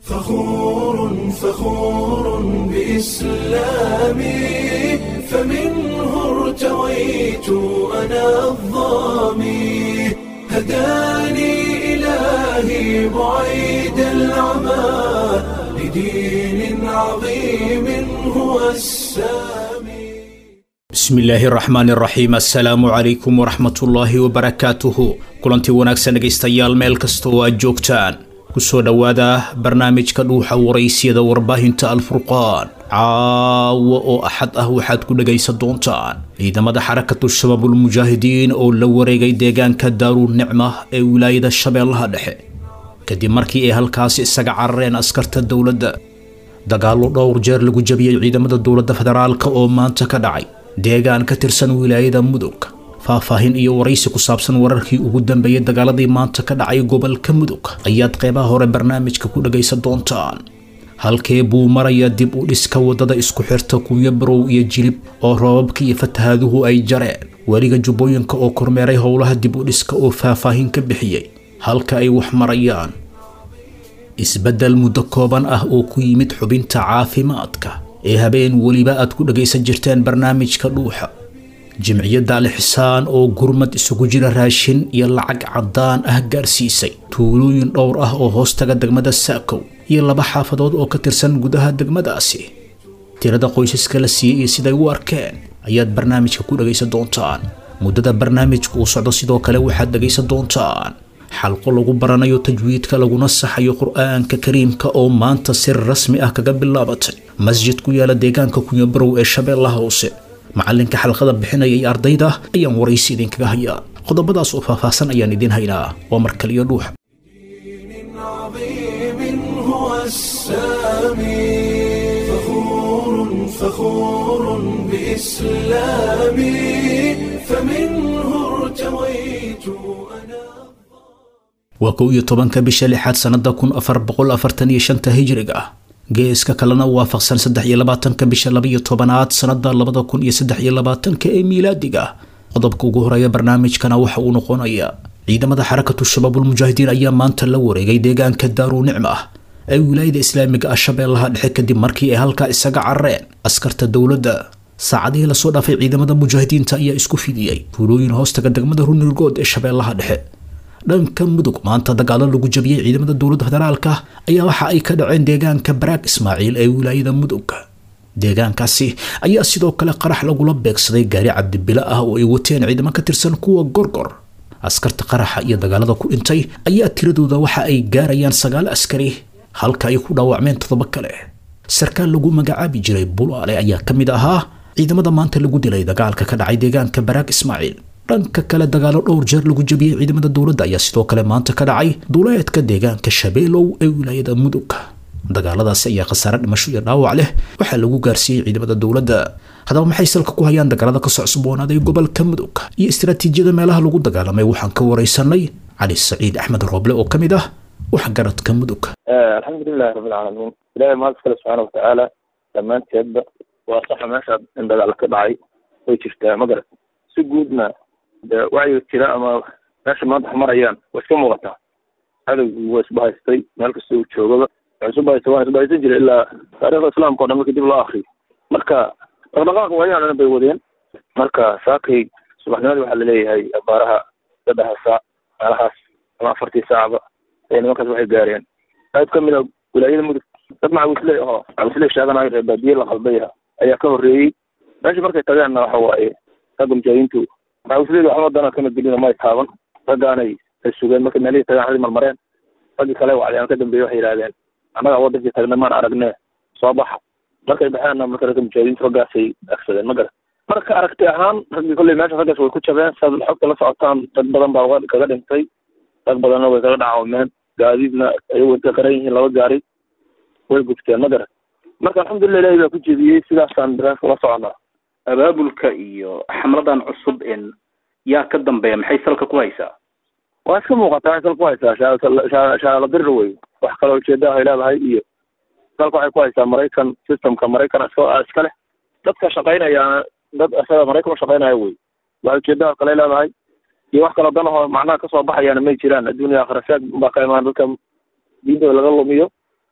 فخور فخور بإسلامي فمنه ارتويت أنا الظامي هداني إلهي بعيد العمى لدين عظيم هو السامي bismi illaahi raxmaan raxiim assalaamu calaykum waraxmatullaahi wabarakaatuhu kulantii wanaagsan dhegaystayaal meel kasta oo aad joogtaan kusoo dhowaada barnaamijka dhuuxa waraysiyada warbaahinta alfurqaan caawa oo axad ah waxaad ku dhegaysan doontaan ciidamada xarakatu shabaabulmujaahidiin oo la wareegay deegaanka daaruul nicma ee wilaayada shabeellaha dhexe kadib markii ay halkaasi isaga carareen askarta dowladda dagaallo dhowr jeer lagu jabiyey ciidamada dowladda federaalka oo maanta ka dhacay deegaan ka tirsan wilaayada mudug faahfaahin iyo waraysi ku saabsan wararkii ugu dambeeyey dagaaladii maanta ka dhacay gobolka mudug ayaad qeybaha hore barnaamijka ku dhagaysan doontaan halkee buu maraya dib u dhiska wadada isku xirta kunya barow iyo jilib oo roobabka iyo fatahaaduhu ay jareen weliga jubbooyinka oo kormeeray howlaha dib u dhiska oo faahfaahin ka bixiyey halka ay wax marayaan isbeddel muddo kooban ah oo ku yimid xubinta caafimaadka ee habeen weliba aad ku dhagaysan jirteen barnaamijka dhuuxa jimciyadda alixsaan oo gurmad isugu jira raashin iyo lacag caddaan ah gaarsiisay tuulooyin dhowr ah oo hoostaga degmada saakow iyo laba xaafadood oo ka tirsan gudaha degmadaasi tirada qoysaska la siiyey iyo siday u arkeen ayaad barnaamijka ku dhagaysan doontaan muddada barnaamijka uu socdo sidoo kale waxaad dhagaysan doontaan xalqo lagu baranayo tajwiidka laguna saxayo qur-aanka kariimka oo maanta si rasmi ah kaga bilaabatay masjid ku yaala deegaanka kunyabarow ee shabeellaha hoose macalinka xalqada bixinaya iyo ardayda ayaan waraysi idinkaga hayaa qodobadaas oo faahfaahsan ayaan idiin haynaa waa markaliyo dhuuxa دين عظيم هو السامي فخور فخور بإسلامي فمنه ارتويت أنا waa kow iyo tobanka bisha lixaad sannada kun afar boqol afartan iyo shanta hijriga ah geeska kalena waafaqsan saddex iyo labaatanka bisha labaiyo tobanaad sannada labada kun iyo saddex iyo labaatanka ee miilaadiga ah qodobka ugu horeeya barnaamijkana waxa uu noqonayaa ciidamada xarakatu shabaabulmujaahidiin ayaa maanta la wareegay deegaanka daaruu nicma ah ee wilaayada islaamiga ah shabeellaha dhexe kadib markii ay halkaa isaga carareen askarta dowladda saacadihii lasoo dhaafay ciidamada mujaahidiinta ayaa isku fidiyey tuulooyin hoostaga degmada runirgood ee shabeellaha dhexe dhanka mudug maanta dagaalo lagu jabiyey ciidamada dowladda federaalka ayaa waxa ay ka dhaceen deegaanka baraag ismaaciil ee wilaayada mudug deegaankaasi ayaa sidoo kale qarax lagula beegsaday gaari cabdibilo ah oo ay wateen ciidamo ka tirsan kuwa gorgor askarta qaraxa iyo dagaalada ku dhintay ayaa tiradooda waxa ay gaarayaan sagaal askari halka ay ku dhaawacmeen toddoba kale sarkaal lagu magacaabi jiray bulaale ayaa ka mid ahaa ciidamada maanta lagu dilay dagaalka ka dhacay deegaanka baraag ismaaciil dhanka kale dagaalo dhowr jeer lagu jabiyey ciidamada dowladda ayaa sidoo kale maanta ka dhacay duleedka deegaanka shabeelow ee wilaayada mudug dagaaladaasi ayaa khasaare dhimasho iyo dhaawac leh waxaa lagu gaarsiiyey ciidamada dowladda haddaba maxay salka ku hayaan dagaalada ka socsuboonaday gobolka mudug iyo istaraatiijiyada meelaha lagu dagaalamay waxaan ka waraysanay cali saciid axmed rooble oo ka mid ah waxgaradka mudug alxamdulilahi rabbilcaalamiin ilahay mahad iskale subxaana watacaala dhammaanteedba waa saxa meesha in dagaal ka dhacay way jirtaa ma garat si guudna de wacyiga jira ama meesha maanta wax marayaan way iska muuqataa cadowgu waa isbahaystay meel kasta uu joogaba waa isubahaysta waa isbahaysan jira ilaa taarikhda islaamka o dhan marka dib loo akriyo marka dhaqdhaqaaqa waayahan dhan bay wadeen marka saakay subaxnimadii waxaa laleeyahay abaaraha saddexa saac meelahaas ama afartii saacba ee nimankaas waxay gaareen qayb ka mid a wilaayada mudug dad macawisley oo macawisley sheeganayo reer baadiye la qalbaya ayaa ka horreeyey meesha markay tageenna waxa waaye ragga mujaahidiintu macawisleyda waxba dana kama gelino may taaban raggaanay ay sugeen markay meelihii tagaan xadii marmareen raggii kale wacdiyaan ka dambeeye waxay yidhahdeen annagaa wadankii tagnay maan aragne soo baxa markay baxeenna marka ragga mujaahidiintu raggaasay agsadeen ma garan marka aragti ahaan raggii kolley meesha raggaas way ku jabeen saad xogta la socotaan dad badan baa uga kaga dhintay rag badanna way kaga dhacaameen gaadiidna ayago intay qaran yihiin laba gaari way gubteen ma garan marka alxamdulilah ilahi baa ku jediyey sidaasaan daraaska la soconaa abaabulka iyo xamladan cusub in yaa ka dambeeya maxay salka ku haysaa waa iska muuqataa waxay salka ku haysaa shaala dirir wey wax kale ujeeda ay leedahay iyo salka waxay ku haysaa maraykan systemka maraykan iska iska leh dadka shaqaynayaana dad isaga maraykan u shaqaynaya wey wax ujeedaha kale leedahay iyo wax kaloo danahoo macnaha kasoo baxayaana may jiraan adduuniya akhira sheeg baa ka imaan dadka diintooda laga lumiyo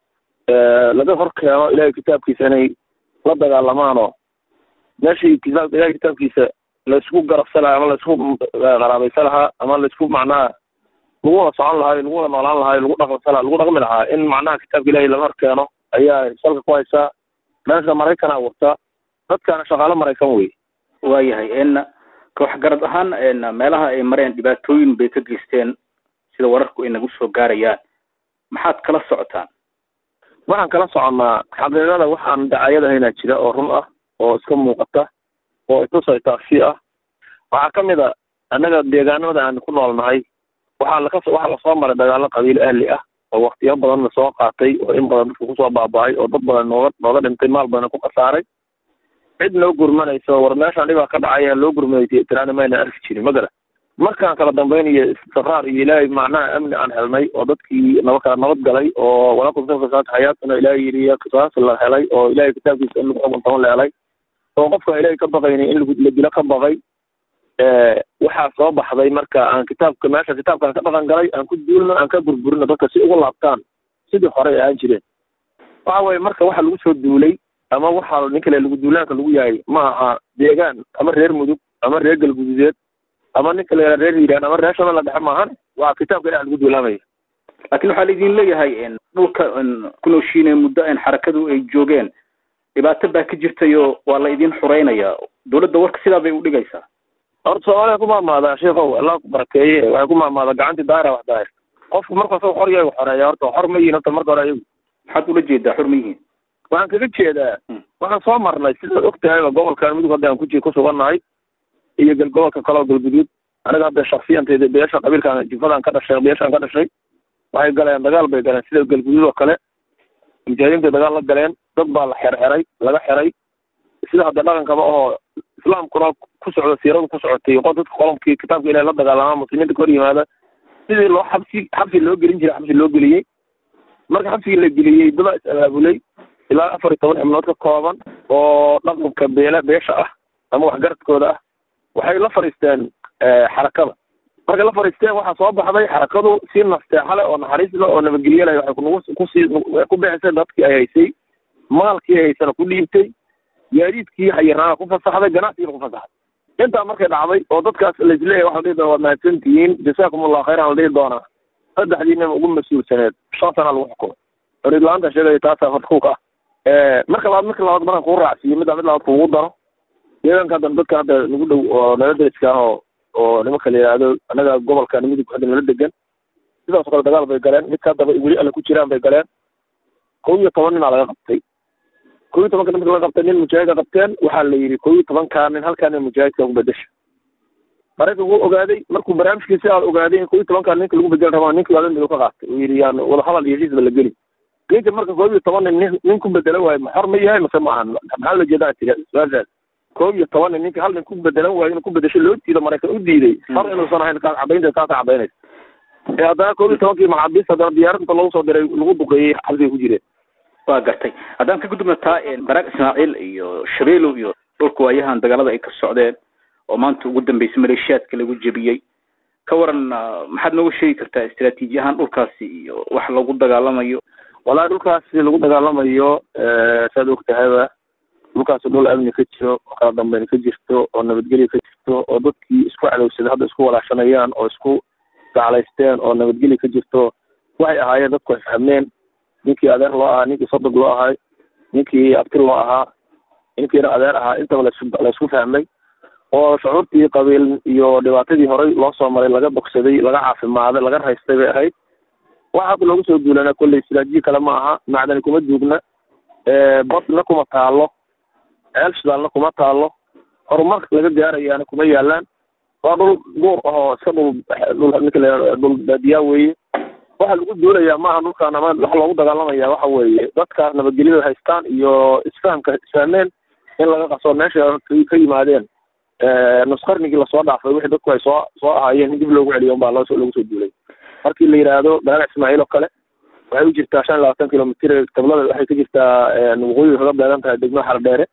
laga hor keeno ilahay kitaabkiisa inay la dagaalamaan oo meeshii kitaab ilahay kitaabkiisa laisku garabsa lahaa ama laisku qaraabaysa lahaa ama laisku macnaha lagu wada socon lahaa lagu wada noolaan lahaa lagu dhaqansa lahaa lagu dhaqmi lahaa in macnaha kitaabka ilahay laga hor keeno ayaa salka ku haysaa meesha maraykana wata dadkaana shaqaalo maraykan wey waayahay n koox garad ahaan meelaha ay mareen dhibaatooyin bay ka geysteen sida wararku ay nagu soo gaarayaan maxaad kala socotaan waxaan kala soconnaa xaqiiqada waxaan dacayadahaynaa jira oo run ah oo iska muuqata oo itusay taasi ah waxaa ka mid a annaga deegaanada aan ku noolnahay waxaa laka waxaa lasoo maray dagaalo qabiil ahli ah oo waktiyo badan lasoo qaatay oo in badan dadka kusoo baaba'ay oo dad badan nooga nooga dhintay maal badan ku khasaaray cid noo gurmanayso war meeshaan dhibaa ka dhacaya loo gurmanaysa tiraana mayna arki jirin ma gara markaan kala dambaynayo istiqraar iyo ilaahay macnaha amni aan helnay oo dadkii naba kala nabad galay oo walakum kafasaad xayaatuna ilaahay yidhi qisaas la helay oo ilaahay kitaabkiisa in lagu xukuntaman la helay oo qofka ilaahay ka baqayni in la dilo ka baqay waxaa soo baxday marka aan kitaabka meesha kitaabkaan ka dhaqan galay aan ku duulno aan ka burburino dadka si ugu laabtaan sidii horey ahaan jireen waxa weye marka waxa lagu soo duulay ama waxa nin kale lagu duulaanka lagu yahay ma aha deegaan ama reer mudug ama reer galgududeed ama nin kale reer hiiraan ama reer shabelle dhexe maahan waa kitaabka ilaah lagu duulaamaya laakiin waxaa laidin leeyahay dhulka ku nooshiine muddo n xarakadu ay joogeen dhibaato baa ka jirtayo waa la idin xureynaya dawladda warka sidaa bay udhigaysaa horta soomaaliya ku maamaadaa sheikow allah ku barakeeye waxay ku maamaadaa gacantii daahira wax daahir qofku marka asagoo xor yahay xoreeya horta xor ma yihin horta marka hore ayagu maxaad ula jeedaa xor ma yihiin waxaan kaga jeedaa waxaan soo marnay sidaad og tahayba gobolkan mudug hadda aan ku ku sugannahay iyo gal gobolka kaleo galguduud aniga hadda shaksiyantayda beesha qabiilkaan jifadaan ka dhashay beeshaan ka dhashay waxay galeen dagaal bay galeen sida galguduud oo kale mujaahidiintay dagaal la galeen dad baa la xerxeray laga xeray sida hadda dhaqankaba oo islaamkuna ku socdo siiradu ku socotay qo dadka qolomkii kitaabka ilahi la dagaalamaa muslimiinta ka hor yimaada sidii loo xabsi xabsi loo gelin jiray xabsi loo geliyey marka xabsigii la geliyey dadaa is abaabulay ilaa afar iyo toban xibnood ka kooban oo dhaqanka beela beesha ah ama waxgaradkooda ah waxay la fadhiisteen xarakada markay la fadhiisteen waxaa soo baxday xarakadu si nasteexa leh oo naxariis leh oo nabadgelye leh waxay kunugu kusii ku bixisay dadkii ay haysay maalkii ay haysana ku dhiibtay gaadiidkii xayiraana ku fasaxday ganacsigiina ku fasaxday intaa markay dhacday oo dadkaas laisleeyahay waxa la dhihi doona waad mahadsantihiin jasaakum allahu khayran la dhihi doonaa saddexdiina ugu mas-uulsaneed shan sana lagu xukumay xoriid la-aanta sheegaya taasaa farkuuka ah marka labaad marka labaad markaan kuu raacsiiyo middaa mid labaad kuugu daro deegaanka haddan dadka hadda nagu dhow oo nala deriska ah oo oo nimanka la yidhaahdo annaga gobolka midug hadda nala degan sidaas oo kale dagaal bay galeen midka haddaba weli alle ku jiraan bay galeen kow iyo toban ninaa laga qabtay kow iyo tobanka ninka laga qabtay nin mujaahida qabteen waxaa la yidhi kow iyo tobankaa nin halkaa nin mujaahidka ku bedesha maraykanku wuu ogaaday markuu barnaamijkii sidaa ogaaday in kow iyo tobankaa ninka lagu bedeli rabaa ninkii waa midow ka qaatay uu yidhi yaan wadahadal iyo heshiisba la geli ninka marka kow iyo toban nin nin nin ku bedela waayo ma xor ma yahay mase ma ahan maxaa la jeedaa tiri su-aashaas kow iyo toban nin ninka hal nin ku bedelan waayo inuu ku bedesho loo diido maraykan u diiday xor inuusan ahayn kaas cadaynta kaasa cadaynaysa ee haddana kow iyo tobankii maxaabiista haddana diyaaradda lagu soo diray lagu duqeeyey xabsiga ku jireen waa gartay haddaan ka gudubna taa baraag ismaaciil iyo shabeelow iyo dhulka waayahan dagaalada ay ka socdeen oo maanta ugu dambeysay maleeshiyaadka lagu jebiyey ka waran maxaad nooga sheegi kartaa istaraatiiji ahaan dhulkaasi iyo wax lagu dagaalamayo wallahi dhulkaasi lagu dagaalamayo saad og tahayba dhulkaasi dhul amni ka jiro oo kala dambeyn ka jirto oo nabadgelya ka jirto oo dadkii isku cadowsaday hadda isku walaashanayaan oo isku gaclaysteen oo nabadgelya ka jirto waxay ahaayeen dadku ay fahmeen ninkii adeer loo ahaa ninkii sodog loo ahay ninkii abti loo ahaa ninkiina adeer ahaa intaba lasu laysku fahmay oo shucuurtii qabiil iyo dhibaatadii horey loo soo maray laga bogsaday laga caafimaaday laga raystay bay ahayd waxa hadda loogu soo duulana kolley silaajiyi kale ma aha macdani kuma duugna badna kuma taalo ceel shidaalna kuma taalo horumar laga gaarayaana kuma yaalaan waa dhul guur ahoo iska dhul dhul ninka la dhul baadiyaa weeye waxa lagu duulayaa maaha dhulkaan ama waxa loogu dagaalamaya waxa weeye dadkaas nabadgelyada haystaan iyo isfahamka isfahmeen in laga qaso meesha ka yimaadeen nusqarnigii lasoo dhaafay wixii dadku ay soo soo ahaayeen in dib loogu celiyo unbaa loo lagu soo duulay markii la yidhaahdo baraagac ismaaciil oo kale waxay u jirtaa shan iyo labaatan kilomitr tablada waxay ka jirtaa waqooyiga kaga beegan tahay degmada xardheere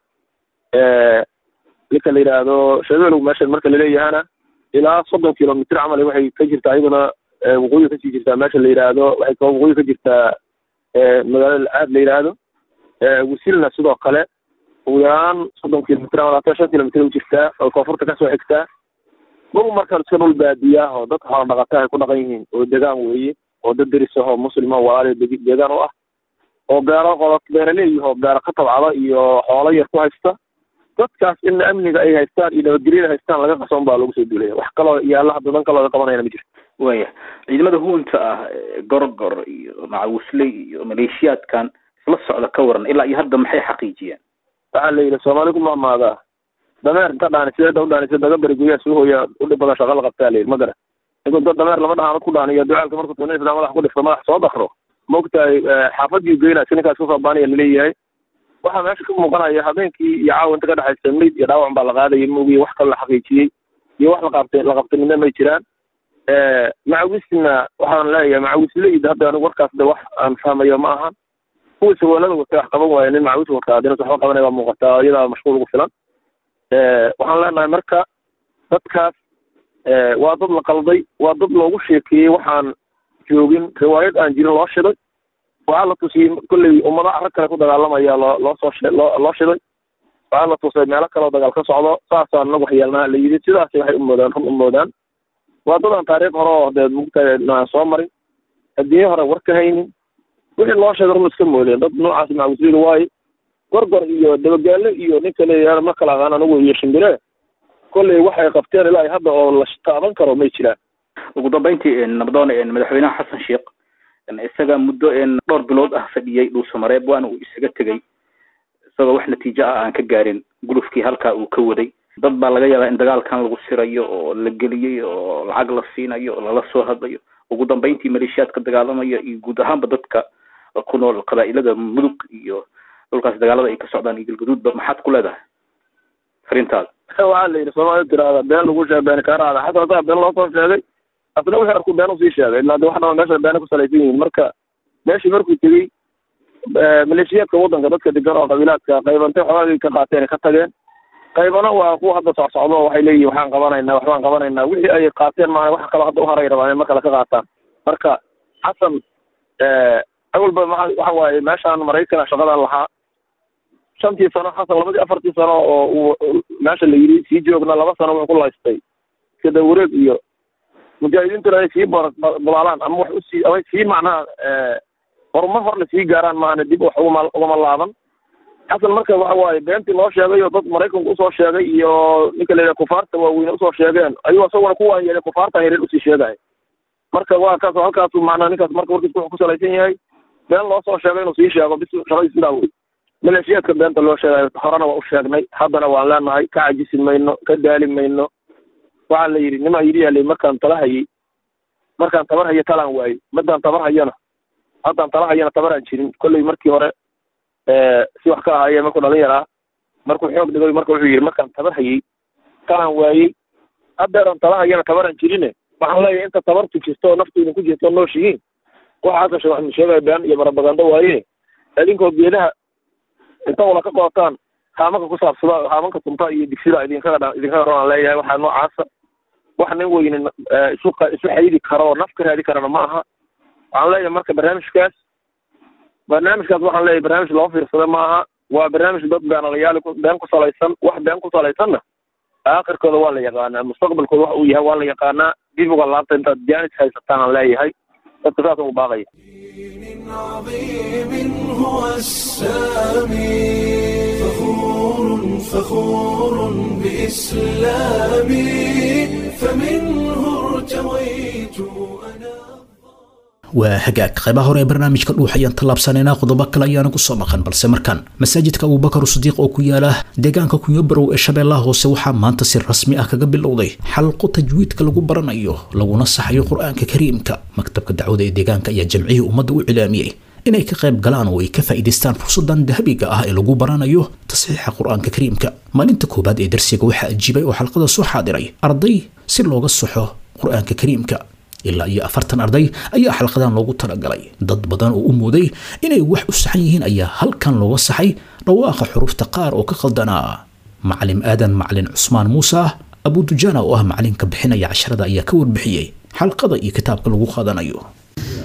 ninka la yidhaahdo shabeelow meeshan marka laleeyahana ilaa soddon kilomitr camal waxay ka jirtaa iyaduna waqooyiga kasii jirtaa meesha la yidhaahdo waxay waqooyiga ka jirtaa magaalada aad la yidhaahdo wasilna sidoo kale ugu yaraan soddon kilomitr ama labaatan shan kilomitr u jirtaa oo koonfurta kasoo xigtaa dhul markaan iska dhul baadiyaah oo dadka xoolo dhaqata ay ku dhaqan yihiin oo degaan weeye oo dad deris ahoo muslima walaali deegaan u ah oo beero qodo beeraleeyahoo beero ka tabcada iyo xoolo yar ku haysta dadkaas in amniga ay haystaan iyo nabadgelyada haystaan laga qasoon baa lagu soo duulaya wax kaloo yaalla hadda dan kaloo qabanayana ma jirto waya ciidamada huunta ah gorgor iyo macawisley iyo maleeshiyaadkan isla socda ka waran ilaa iyo hadda maxay xaqiijiyeen waxaa la yidhi soomaali ku maamaadaa dameer inta dhaanisideeda u dhaanisa daga beri guryaha suu hooya udhib badan shaqa la qabtaa la yidhi ma garan inkuu dad dameer lama dhaanad ku dhaaniyo ducaalka markuu tunisda madax ku dhifto madax soo dakro maogtahay xaafadii geynaa si ninkaas kusoo baanaya laleeyahay waxaa meesha ka muuqanaya habeenkii iyo caawa inta ka dhexaysa mayd iyo dhaawac baa la qaadaya moogiye wax kale la xaqiijiyey iyo wax laqabtay la qabtay midna may jiraan macawisna waxaan leeyahay macawisleyda hadda anigu warkaas de wax aan fahmayo ma ahan kuwii saweelada watay wax qaban waaya nin macawis wataa adina waxba qabanaya waa muuqataa iyadaa mashquul ugu filan waxaan leenahay marka dadkaas waa dad la qalday waa dad loogu sheekeeyey waxaan joogin riwaayad aan jirin loo shiday waxaa la tusiyey kolley ummada rag kale ku dagaalamaya loo loo soo shi loo loo shiday waxaa la tusay meelo kaleoo dagaal ka socdo saasaan nagu waxyeelnaa la yidhi sidaasay waxay u moodaan run u moodaan waa dadaan taariikh hore oo dee mugtahay aan soo marin adduunye hore war ka haynin wixii loo sheegay run iska moodeen dad noocaas macawisleyda waaye gorgor iyo dabagaale iyo ninka leeyahay ma kala aqaan anigu iyo shimbire kolley waxay qabteen ilaa hadda oo la taaban karo may jiraan ugu dambeyntii nabadoon madaxweynaha xasan sheekh isaga muddo dhowr bilood ah fadhiyey dhuusamareeb waana uu isaga tegey isagoo wax natiijo ah aan ka gaarin gulufkii halkaa uu ka waday dad baa laga yaabaa in dagaalkan lagu sirayo oo la geliyey oo lacag la siinayo oo lala soo hadlayo ugu dambeyntii maleeshiyaad ka dagaalamaya iyo guud ahaanba dadka ku nool qabaa'ilada mudug iyo dhulkaas dagaalada ay ka socdaan iyo galgaduudba maxaad ku leedahay fariintaada waxaa la yidhi soomaalida tiraahda been lagu sheegay been kaaraada xataa hadaa been loo soo sheegay asna wixii arku been usii sheegay ilaa de wax dhama meesha beena ku salaysan yihiin marka meeshii markuu tegey maleeshiyaadka waddanka dadka degan oo qabiilaadka qaybantay xogaagii ka qaateen ka tageen qaybana waa kuwa hadda socsocdo waxay leeyihin waxaan qabanaynaa waxbaan qabanaynaa wixii ay qaateen maana wax kaloo hadda uharay rabaan in mar kale ka qaataan marka xasan awalba maa waxa waaye meeshaan maraykana shaqadan lahaa shantii sano xasan labadii afartii sano oo uu meesha la yidhi sii joogna laba sano wuxuu ku laystay iskada wareeg iyo mujaahidiintuna ay sii balaalaan ama wax usii ama sii macnaha horumar hor la sii gaaraan maahane dib wax ugama ugama laaban xasan marka waxa waaye beentii loo sheegay oo dad maraykanka usoo sheegay iyo ninka la yidhaha kufaarta waaweyne usoo sheegeen ayuu isaguna kuwaan yeelay kufaartan yareer usii sheegaya marka waa kaas halkaasu macnaha ninkaas marka warkiis wuxuu ku salaysan yahay been loo soo sheegay inuu sii sheego bis shaqadii sidaa wey maleeshiyaadka beenta loo sheegayo horena waa u sheegnay haddana waan leenahay ka cajisi mayno ka daali mayno waxaa la yidhi nimaa yidhi yaalay markaan tala hayay markaan tabar hayo talaan waayey madaan tabar hayana haddaan tala hayana tabaraan jirin kolley markii hore si wax ka ahaaye markuu dhalin yaraa markuu xoog dhigay marka wuxuu yidhi markaan tabar hayay talaan waayey haddeeran tala hayana tabaraan jirine waxaan leeyahay inta tabartu jirto oo naftu idinku jirto oo nooshihiin waxaasa she waxnu sheegaya been iyo barabagando waaye idinkoo geedaha inta wala ka qootaan haamanka ku saabsada haamanka tunta iyo digsida idinkaga dha idinkaga roon aan leeyahay waxaa noocaasa wax nin weyne isu isu xayidi karo oo naf ka raadi karana ma aha waxaan leeyahay marka barnaamijkaas barnaamijkaas waxaan leeyahay barnaamij loo fiirsada ma aha waa barnaamij dad beenalayaali ku been ku salaysan wax been ku salaysanna aakhirkooda waa la yaqaanaa mustaqbalkooda wax uu yahay waa la yaqaanaa dib uga laabta intaad jaanis haysataan aan leeyahay dadka saas ugu baaqaya دين عظيم هو السامي فخور فخور بإسلامي فمنه ارتويت أنا waa hagaag qaybaha hore ee barnaamijka dhuux ayaan tallaabsanaynaa qodobo kale ayaana ku soo maqan balse markan masaajidka abubakar sidiiq oo ku yaala deegaanka kunyobarow ee shabeellaha hoose waxaa maanta si rasmi ah kaga bilowday xalqo tajwiidka lagu baranayo laguna saxayo qur-aanka kariimka maktabka dacwada ee deegaanka ayaa jamcihii ummadda u cilaamiyey inay ka qayb galaan oo ay ka faa'iidaystaan fursadan dahabiga ah ee lagu baranayo tasxiixa qur-aanka kariimka maalinta koowaad ee darsiga waxaa ajiibay oo xalqada soo xaadiray arday si looga saxo qur-aanka kariimka ilaa iyo afartan arday ayaa xalqadan loogu talagalay dad badan oo u mooday inay wax u saxan yihiin ayaa halkan looga saxay dhawaaqa xurufta qaar oo ka khaldanaa macalim aadan macalin cusmaan muuse abudujaana oo ah macalinka bixinaya casharada ayaa ka warbixiyey xalqada iyo kitaabka lagu qaadanayo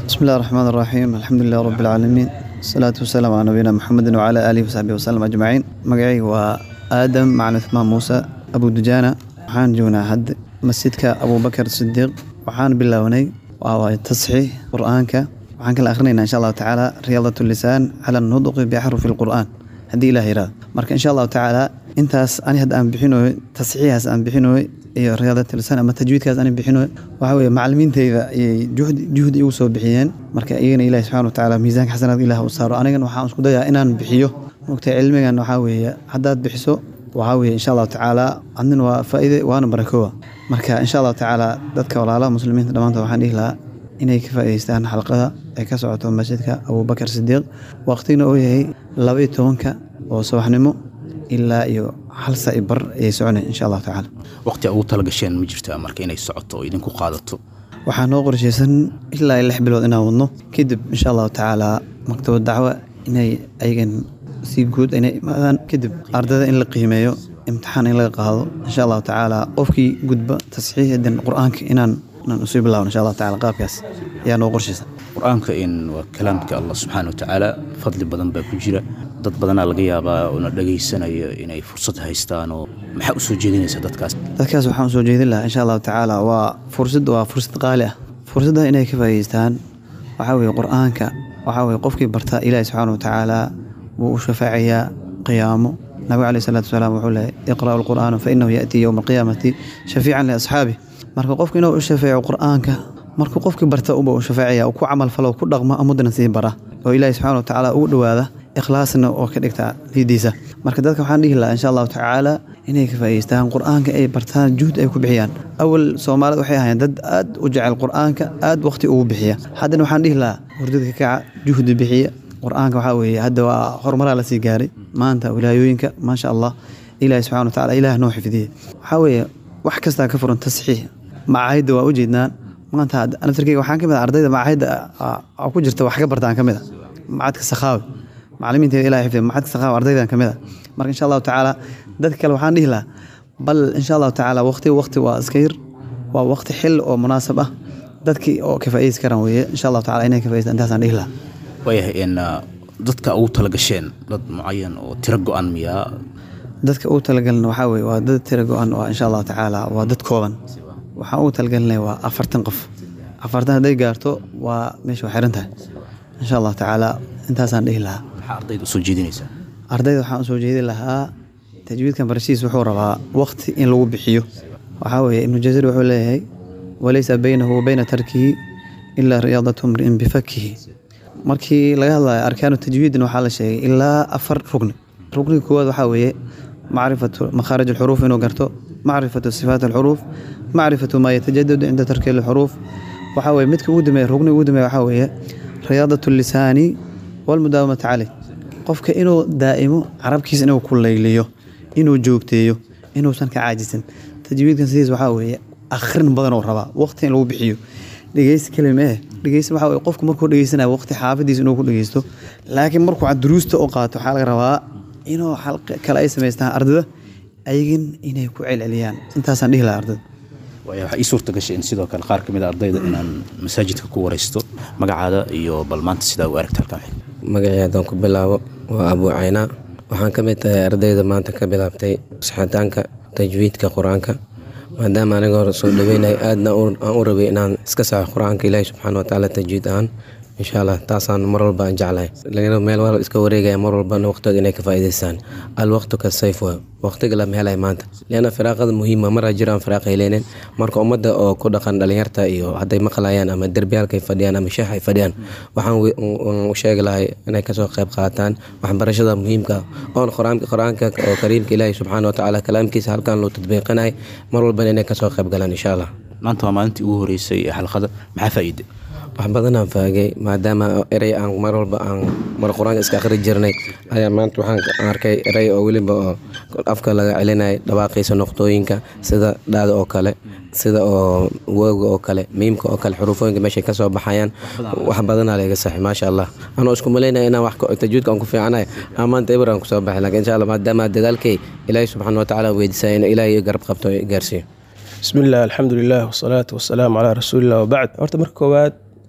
بسم الله الرحمن الرحيم الحمد لله رب العالمين الصلاة والسلام على نبينا محمد وعلى آله وصحبه وسلم أجمعين مقعي وآدم مع عثمان موسى أبو دجانة وحان جونا هد مسجدك أبو بكر الصديق وحان بالله وهو تصحيح قرآنك وحان كلا أخرين إن شاء الله تعالى رياضة اللسان على النطق بحرف القرآن هدي إلهي راد مرك إن شاء الله تعالى intaas ani hadda aan bixinoy tasxiixaas aan bixinoy iyo riyaadat lisaan ama tajwiidkaas aan bixinoy waxa weeye macalimiintayda ayay juhdi juhdi igu soo bixiyeen marka iyagana ilahi subxana watacaala miisaanka xasanaad ilaah u saaro anigana waxaan isku dayaa inaan bixiyo mogtay cilmigan waxaa weeye haddaad bixiso waxaa weeye insha allahu tacaala adnin waa faa'iide waana barakoowa marka insha allahu tacaala dadka walaalaha muslimiinta dhammaantood waxaan dhihi lahaa inay ka faa'iidaystaan xalqada ay ka socoto masjidka abubakar sidiiq waqtigna uu yahay laba iyo tobanka oo subaxnimo ilaa iyo hal saai bar ayay soconay insha allahu tacaala waqti ugu talagasheen ma jirtaa marka inay socoto oo idinku qaadato waxaa noo qorshaysan ilaa lix bilood inaan wadno kadib insha allahu tacaala maktabad dacwa inay ayagan si guud inay imaadaan kadib ardayda in la qiimeeyo imtixaan in laga qaado insha allahu tacaala qofkii gudba tasxiixdan qur-aanka inaan inaan usii bilaawno insha allahu tacaala qaabkaas ayaa noo qorshaysan qur-aanka in waa kalaamka allah subxaana watacaala fadli badan baa ku jira dad badanaa laga yaabaa oona dhagaysanayo inay fursad haystaan oo maxaa u soo jeedinaysa dadkaas dadkaas waxaan usoo jeedin lahaa insha allahu tacaala waa fursad waa fursad qaali ah fursadda inay ka faa'iideystaan waxaa weeye qur-aanka waxaa weeye qofkii barta ilaahi subxaana watacaala wuu u shafaacayaa qiyaamo nabiga caleyhi salaatu wasalaam wuxuu lehay iqra'u alqur'aana fa innahu ya'tii yowma alqiyaamati shafiican liasxaabi marka qofka inuu u shafeeco qur-aanka markuu qofkii barta uba u shafaacaya ku camal falo ku dhaqmo amuddana sii bara oo ilaahi subxana watacaala ugu dhowaada ikhlaasna oo ka dhigta liidiisa marka dadka waxaan dhihi lahaa insha allahu tacaala inay ka faa'iideystaan qur-aanka ay bartaan juhd ay ku bixiyaan awal soomaalida waxay ahaayeen dad aad u jecel qur-aanka aad waqti ugu bixiya haddana waxaan dhihi lahaa hurdada ka kaca juhdi bixiya qur-aanka waxaa weeye hadda waa horumaraa lasii gaaray maanta wilaayooyinka maasha allah ilaahi subxana watacaala ilaah noo xifdiye waxaa weeye wax kastaa ka furan tasxiix macaahidda waa u jeednaan maanta naftarkeyga waxaan ka mid ah ardayda macaahidda ku jirta wax ka bartaan ka mid a macadka sakhaawi macalimiinteeda ilahi xifdiya macadka sakhaawi ardaydan ka mid a marka insha allahu tacaala dadka kale waxaan dhihi lahaa bal insha allahu tacaala waqti waqti waa iska yar waa waqti xil oo munaasab ah dadkii oo ka faa'iideysi karaan weeye insha allahu tacaala inay ka faa'ideystaan intaasaan dhihi lahaa waayahay in dadka ugu talagasheen dad mucayan oo tiro go-an miyaa dadka ugu talagalna waxaa weeye waa dad tiro go-an oo insha allahu tacaala waa dad kooban waxaan ugu talagalinaya waa afartan qof afartan hadday gaarto waa meesha waa xiran tahay insha allahu tacaala intaasaan dhihi lahaa maxaa ardayda usoo jeedinaysaa ardayda waxaan usoo jeedi lahaa tajwiidkan barashiis wuxuu rabaa waqti in lagu bixiyo waxaa weeye ibnu jazir wuxuu leeyahay walaysa baynahu wa bayna tarkihi ilaa riyaadatu mri'in bifakihi markii laga hadlayo arkaanu tajwiidin waxaa la sheegay ilaa afar rugni rugniga koowaad waxaa weeye macrifatu makhaarij alxuruuf inuu garto macrifatu sifaat alxuruuf macrifatu maa yatajadadu cinda tarki alxuruuf waxaa weye midka ugu dambeeya rugniga ugu dambeeya waxaa weeye riyaadat lisaani walmudaawamata caleyh qofka inuu daa'imo carabkiisa inuu ku layliyo inuu joogteeyo inuusan ka caajisan tajwiidkan sidiis waxaa weeye akhrin badan oo rabaa waqti in lagu bixiyo dhegeysi kelima eh dhegeysi waxaa weye qofku markuu dhegeysanaya waqti xaafadiisa inuu ku dhegeysto laakiin markuu duruusta u qaato waxaa laga rabaa inuu xalqa kale ay samaystaan ardada ayagin inay ku celceliyaan intaasaan dhihi lahaa ardada waaya waxaa ii suurta gashay in sidoo kale qaar ka mid a ardayda inaan masaajidka ku waraysto magacaada iyo bal maanta sidaa u aragta halkan magacii haddaan ku bilaabo waa abuu caynaa waxaan ka mid tahay ardayda maanta ka bilaabtay saxitaanka tajwiidka qur-aanka maadaama aniga hore soo dhaweynay aadna aan u rabay inaan iska saxo qur-aanka ilaahi subxaana watacaala tajwiid ahaan insha allah taasaan mar walba aan jeclahay lagana meel wal iska wareegaya mar walbana waqtooda inay ka faa'iidaystaan alwaqtu ka sayf waa waqtiga lama helay maanta lianna firaaqada muhiima maraa jiro aan firaaq heleynin marka ummadda oo ku dhaqan dhalinyarta iyo hadday maqlayaan ama derbiyaalkay fadhiyaan ama sheex ay fadhiyaan waxaan u sheegi lahay inay kasoo qayb qaataan waxbarashada muhiimka oon qur-aanka oo kariimka ilaahi subxaana watacaala kalaamkiisa halkan loo tadbiiqinahay mar walbana inay kasoo qayb galaan insha allah maanta waa maalintii ugu horeysay ee xalqada maxaa faa'iide wax badanaan faagay maadaama erey aan mar walba aan mar qur-aanka iska akhri jirnay ayaa maanta waxaan arkay erey oo weliba oo afka laga celinaya dhawaaqiisa noqtooyinka sida dhaada oo kale sida oo wooga oo kale miimka oo kale xuruufooyinka meeshay ka soo baxayaan wax badanaa laga saxay maasha allah anoo isku malaynaya inaan wax tajwiidka aan ku fiicanahay aan maanta eber aan kusoo baxay laakiin insha allah maadaama dadaalkay ilaahi subxaana watacaala weydiisaya in ilaahay garab qabto gaarsiiyo bismi illah alxamdu lilah wasalaatu wasalaamu calaa rasuulilah wabacd horta marka koowaad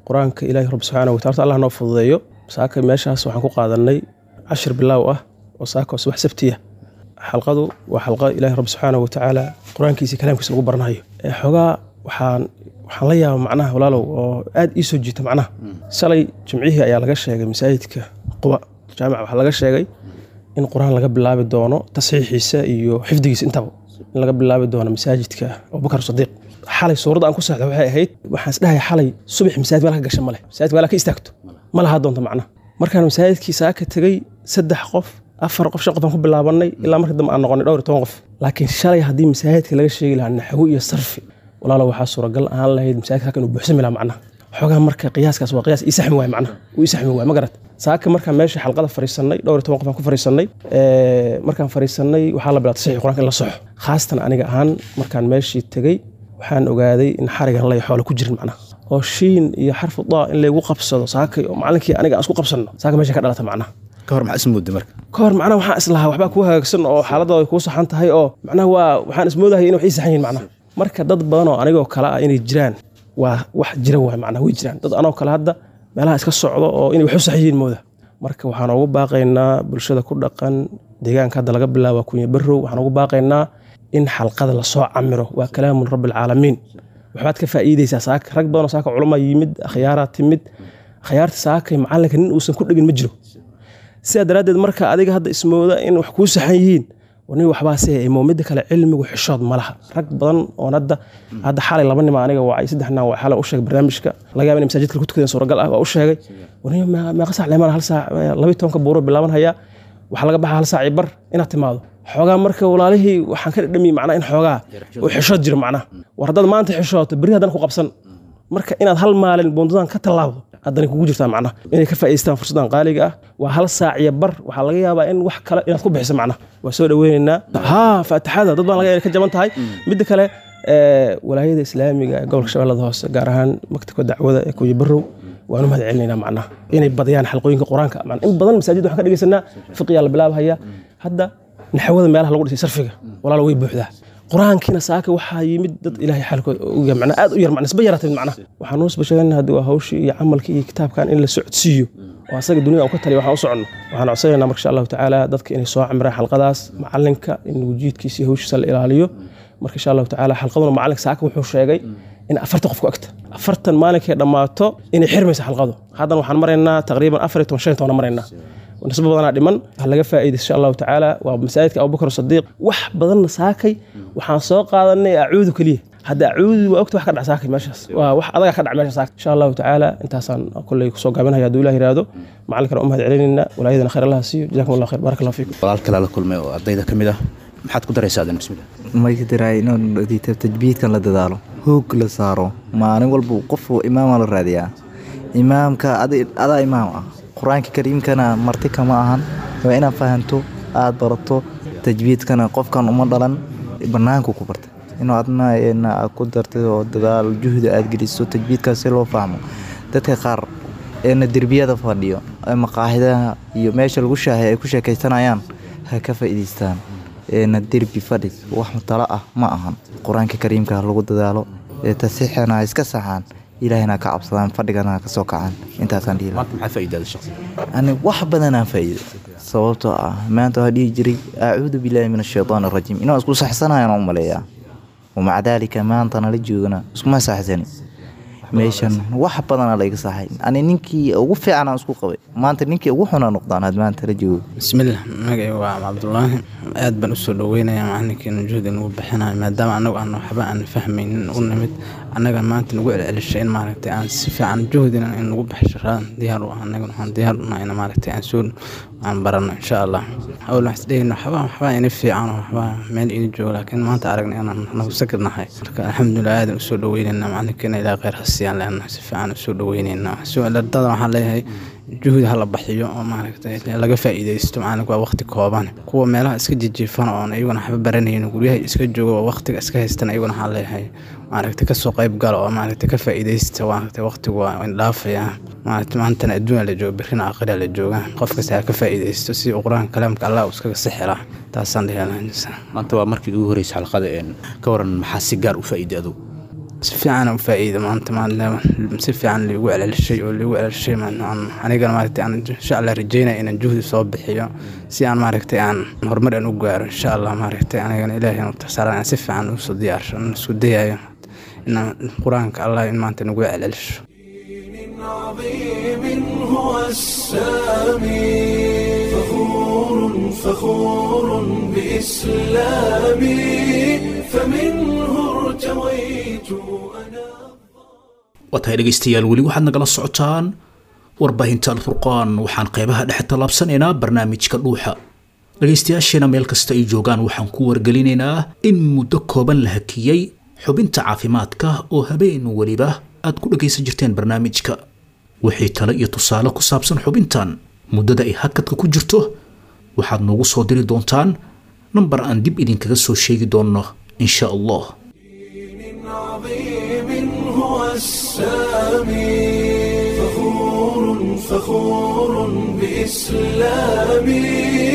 qur-aanka ilaahi rabbi subxaana wa taala allah noo fududeeyo saaka meeshaas waxaan ku qaadanay cashir bilaaw ah oo saaka oo subax sabtiya xalqadu waa xalqa ilaahi rabbi subxaana wa tacaala qur-aankiisa iyo kalaamkiisa lagu baranayo Ee, xoogaa waxaan waxaan la yaaba macnaha walaalow oo aad ii soo jiita macnaha shalay jimcihii ayaa laga sheegay masaajidka quba jaamica waxaa laga sheegay in qur-aan laga bilaabi doono tasxiixiisa iyo xifdigiisa intaba in laga bilaabi doono masaajidka abubakar sadiiq xalay suuradda aan ku saxda waxay ahayd waxaan isdhahay xalay subax masaajid meel ka gasha male masaajid meel ka istaagto ma lahaa doonta macnaha markaan masaajidkii saaka tegey saddex qof afar qof shan qof aan ku bilaabanay ilaa marka dambe aan noqonay dhowr iyo toban qof laakiin shalay haddii masaajidka laga sheegi lahaa naxwo iyo sarfi walaalo waxaa suuragal ahaan lahayd masaajidka halkan uu buuxsami lahaa macnaha xoogaa marka qiyaaskaas waa qiyaas ii saxmi waay macnaha uu ii saxmi waay ma garat saaka markaan meesha xalqada fariisanay dhowr iyo toban qof aan ku fariisanay ee, markaan fariisanay waxaa la bilaabtay saxiix qur-aanka in la soxo khaasatan aniga ahaan markaan meeshii tegey waxaan ogaaday in xarigan lay xoolo ku jirin macnaha oo shiin iyo xarfu daa in laygu qabsado saakay oo macalinkii aniga aan isku qabsanno saaka meesha ka dhalata macnaha ka hor maxaa ismooda marka ka hor macnaha waxaan islahaa waxbaa kuu hagaagsan oo xaaladda ay kuu saxan tahay oo macnaha waa waxaan ismoodahaya in wax ii saxan yihin macnaha marka dad badan oo anigoo kale ah inay jiraan waa wax jira waay macnaha way jiraan dad anoo kale hadda meelaha iska socdo oo inay wax u saxan yihiin mooda marka waxaan ugu baaqaynaa bulshada ku dhaqan deegaanka hadda laga bilaabo kunya barrow waxaan ugu baaqaynaa in xalqada lasoo camiro waa kalaamun rabbi alcaalamiin waxbaad ka faa'iideysaa saaka rag badan oo saaka culama yimid akhyaaraa timid akhyaarta saakay macalinka nin uusan ku dhegin ma jiro sidaa daraaddeed marka adiga hadda ismooda in wax kuu saxan yihiin nin waxbaase imo midda kale cilmigu xishood ma laha rag badan oon hadda hadda xalay laba nima aniga wacay saddex nin waa xalay u sheegay barnaamijka laga yaaba in masaajidka ku tukadeen suuragal ah waa u sheegay wani meeqa saac leemaan hal saac labayi tobanka buuro bilaaban hayaa waxaa laga baxa hal saac iyo bar inaad timaado xoogaa marka walaalihii waxaan ka dhadhamiye macnaa in xoogaa uu xishood jiro macnaha war haddaad maanta xishooto berri haddana ku qabsan marka inaad hal maalin buundadan ka tallaabdo haddana kugu jirtaa macnaha inay ka faa'idaystaan fursaddan qaaliga ah waa hal saac iyo bar waxaa laga yaabaa in wax kale inaad ku bixiso macnaha waa soo dhaweynaynaa haa faatixada dad baan laga yaaba ka jaban tahay midda kale ee, walaayada islaamiga ee gobolka shabeellada hoose gaar ahaan maktabka dacwada ee kuya barrow waanu mahad celinaynaa macnaha inay badiyaan xalqooyinka qur-aanka macna in badan masaajid waxaan ka dhegeysanaa fiqiyaa la bilaabhaya hadda naxwada meelaha lagu dhisay sarfiga walaalo way buuxdaa qur-aankiina saaka waxaa yimid dad ilaahay xaalkooda uga macna aad u yar macna isba yaraatay macna waxaan noo basheegana haddi waa hawshii iyo camalkii iyo kitaabkan in la socodsiiyo oo asaga dunida aan ka taliya waxaan u soconno waxaan codsanaynaa marka insha allahu tacaala dadka inay soo camraan xalqadaas macalinka in wujiidkiisa iyo hawshiisa la ilaaliyo marka insha allahu tacaala xalqaduna macalinka saaka wuxuu sheegay in afartan qof ku agta afartan maalinkay dhammaato inay xirmaysa xalqadu haddana waxaan maraynaa taqriiban afar iyo toban shan iyo toban maraynaa nisbo badanaa dhiman ha laga faa'iidaysto insha allahu tacaala waa masaajidka abubakar sadiiq wax badanna saakay waxaan soo qaadanay acuudu keliya hadda acuudu waa ogta wax ka dhac saakay meeshaas waa wax adaga ka dhac meesha saakay insha allahu tacaala intaasaan kolley kusoo gaabinaya hadduu ilah yiraahdo macalinkana u mahad celinayna walaayadana khayr allaha siiyo jazakum allah khayr barak allah fiikum walaal kale la kulmay oo ardayda ka mid ah maxaad ku daraysaa adan bismillah maydiray inuu tajbiidkan la dadaalo hoog la saaro maalin walba qof imaama la raadiyaa imaamka adaa imaam ah qur-aanka kariimkana marti kama ahan waa inaad fahanto aada barato tajbiidkana qofkan uma dhalan banaanku ku barta inuu adna ku dartay oo dadaal juhdi aad geliso tajbiidkaas si loo fahmo dadka qaar eena derbiyada fadhiyo ee maqaaxidaha iyo meesha lagu shaahay ay ku sheekaysanayaan ha ka faa'iidaystaan eena derbi fadhi wax talo ah ma ahan qur-aanka kariimka ha lagu dadaalo ee tasiixana ha iska saxaan ilaahayna ka cabsadaan fadhigana ha ka soo kacaan intaasaan dhihi maanta maxaa faa'iidada shakhsi ani wax badanaan faa'iido sababtoo ah maanta waxaa dhihi jiray acuudu billaahi min ashaytaan arajiim inaan isku saxsanayaan u maleeyaa wamaca daalika maanta nala joogana iskuma saxsani meeshan wax badanaa layga saxay ani ninkii ugu fiicanaan isku qabay maanta ninkii ugu xunaa noqdaan had maanta la joogo bismillaah magacay waa cabdulaahi aad baan usoo dhaweynaya macalinkeena juhdi nagu bixinayo maadaama anagu aan waxba aan fahmaynin u nimid annaga maanta nagu celcelishay in maaragtay aan si fiican juhdina in nagu baxsho raan diyaar u ah annaga waxaan diyaar u nahay in maaragtay aan soo aan barano insha allah awl waxaan isdhehayna waxba waxba ina fiican oo waxba meel ina joogo laakiin maanta aragnay inaan nagu sakir nahay marka alxamdulilah aadan usoo dhaweynayna macalinkeena ilaa kheyr hasiyaan leenahay si fiican usoo dhaweynayna ardada waxaan leeyahay juhdi hala baxiyo oo maaragtay laga faa'iidaysto macalinku waa waqti kooban kuwa meelaha iska jijiifan oon iyaguna waxba baranayn guryaha iska jooga oo waqtiga iska haystan iyaguna waxaa leeyahay maaragtay kasoo qayb gala oo maaragtay ka faa'iidaysta maaragtay waqtigu waa indhaafaya maaragtay maantana adduunya la jooga berrina aakhira la jooga qof kasta ha ka faa'iidaysto si uu qur-aanka kalaamka allah uu iskaga sixira taasaan dhihi lahaa maanta waa markii ugu horeysa xalqada een ka waran maxaa si gaar u faa'iiday adugu si fiican u faa'iida maanta maadaama si fiican liigu celcelishay oo liigu celcelishay anigana maaragtay aan insha allah rajeynaya inaan juhdi soo bixiyo si aan maaragtay aan horumar aan u gaaro insha allah maaragtay anigana ilaahay aan utaxsaaran aan si fiican usoo diyaarsho aan isku dayayo inaan qur-aanka allah in maanta nagu celcelisho عظيم هو السامي فخور فخور بإسلامي فمنه ارتويت أنا waa tahay dhegaystayaal weli waxaad nagala socotaan warbaahinta alfurqaan waxaan qeybaha dhexe tallaabsanaynaa barnaamijka dhuuxa dhegaystayaasheena meel kasta ay joogaan waxaan ku wargelinaynaa in muddo kooban la hakiyey xubinta caafimaadka oo habeen weliba aad ku dhagaysan jirteen barnaamijka wixii tale iyo tusaale ku saabsan xubintan muddada ay hakadka ku jirto waxaad noogu soo diri doontaan nambar aan dib idinkaga soo sheegi doonno insha allah عظيم هو السامي فخور فخور بإسلامي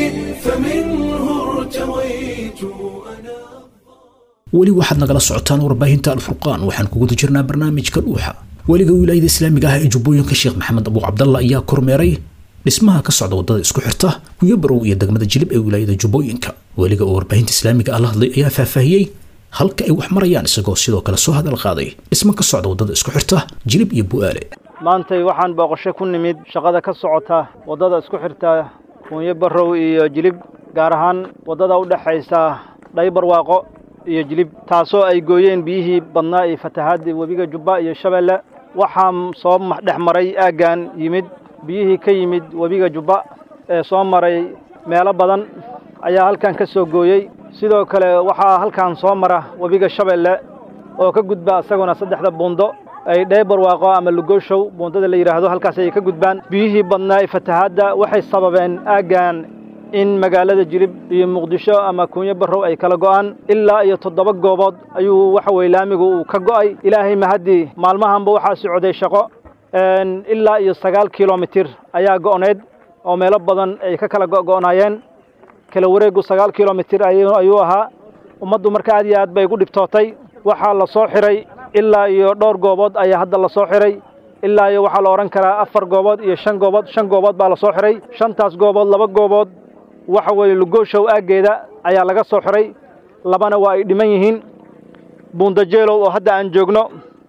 فمنه ارتويت أنا weli waxaad nagala socotaan warbaahinta alfurqaan waxaan ku guda jirnaa barnaamijka dhuuxa weliga wilaayada islaamiga ah ee jubbooyinka sheekh maxamed abu cabdalla ayaa kormeeray dhismaha ka socda wadada isku xirta kuyabarow iyo degmada jilib ee wilaayada jubbooyinka weliga oo warbaahinta islaamiga ah la hadlay ayaa faahfaahiyey halka ay wax marayaan isagoo sidoo kale soo hadal qaaday dhismo ka socda wadada isku xirta jilib iyo bu'aale maantay waxaan booqasho ku nimid shaqada ka socota waddada isku xirta kuunyo barrow iyo jilib gaar ahaan waddada u dhexaysa dhaybarwaaqo iyo jilib taasoo ay gooyeen biyihii badnaa iyo fatahaadii webiga jubba iyo shabeelle waxaa soo dhex maray aaggan yimid biyihii ka yimid webiga jubba ee soo maray meelo badan ayaa halkan ka soo gooyey sidoo kale waxaa halkan soo mara webiga shabeelle oo ka gudba isaguna saddexda buundo ay dheybarwaaqo ama lugooshow buundada la yidhaahdo halkaas ayay ka gudbaan biyihii badnaa ee fatahaadda waxay sababeen aaggan in magaalada jilib iyo muqdisho ama kuunyo barrow ay kala go'aan ilaa iyo toddoba goobood ayuu waxa weye laamigu uu ka go'ay ilaahay mahaddii maalmahanba waxaa socday shaqo ilaa iyo sagaal kilomitir ayaa go'need oo meelo badan ay ka kala go'go'naayeen kala wareegu sagaal kilomitir ayuu ahaa ummaddu marka aad iyo aad bay gu dhibtootay waxaa la soo xiray ilaa iyo dhowr goobood ayaa hadda la soo xiray ilaa iyo waxaa la odhan karaa afar goobood iyo shan goobood shan goobood baa la soo xiray shantaas goobood laba goobood waxa weeye lugooshow aaggeeda ayaa laga soo xiray labana waa ay dhiman yihiin buundajeelow oo hadda aan joogno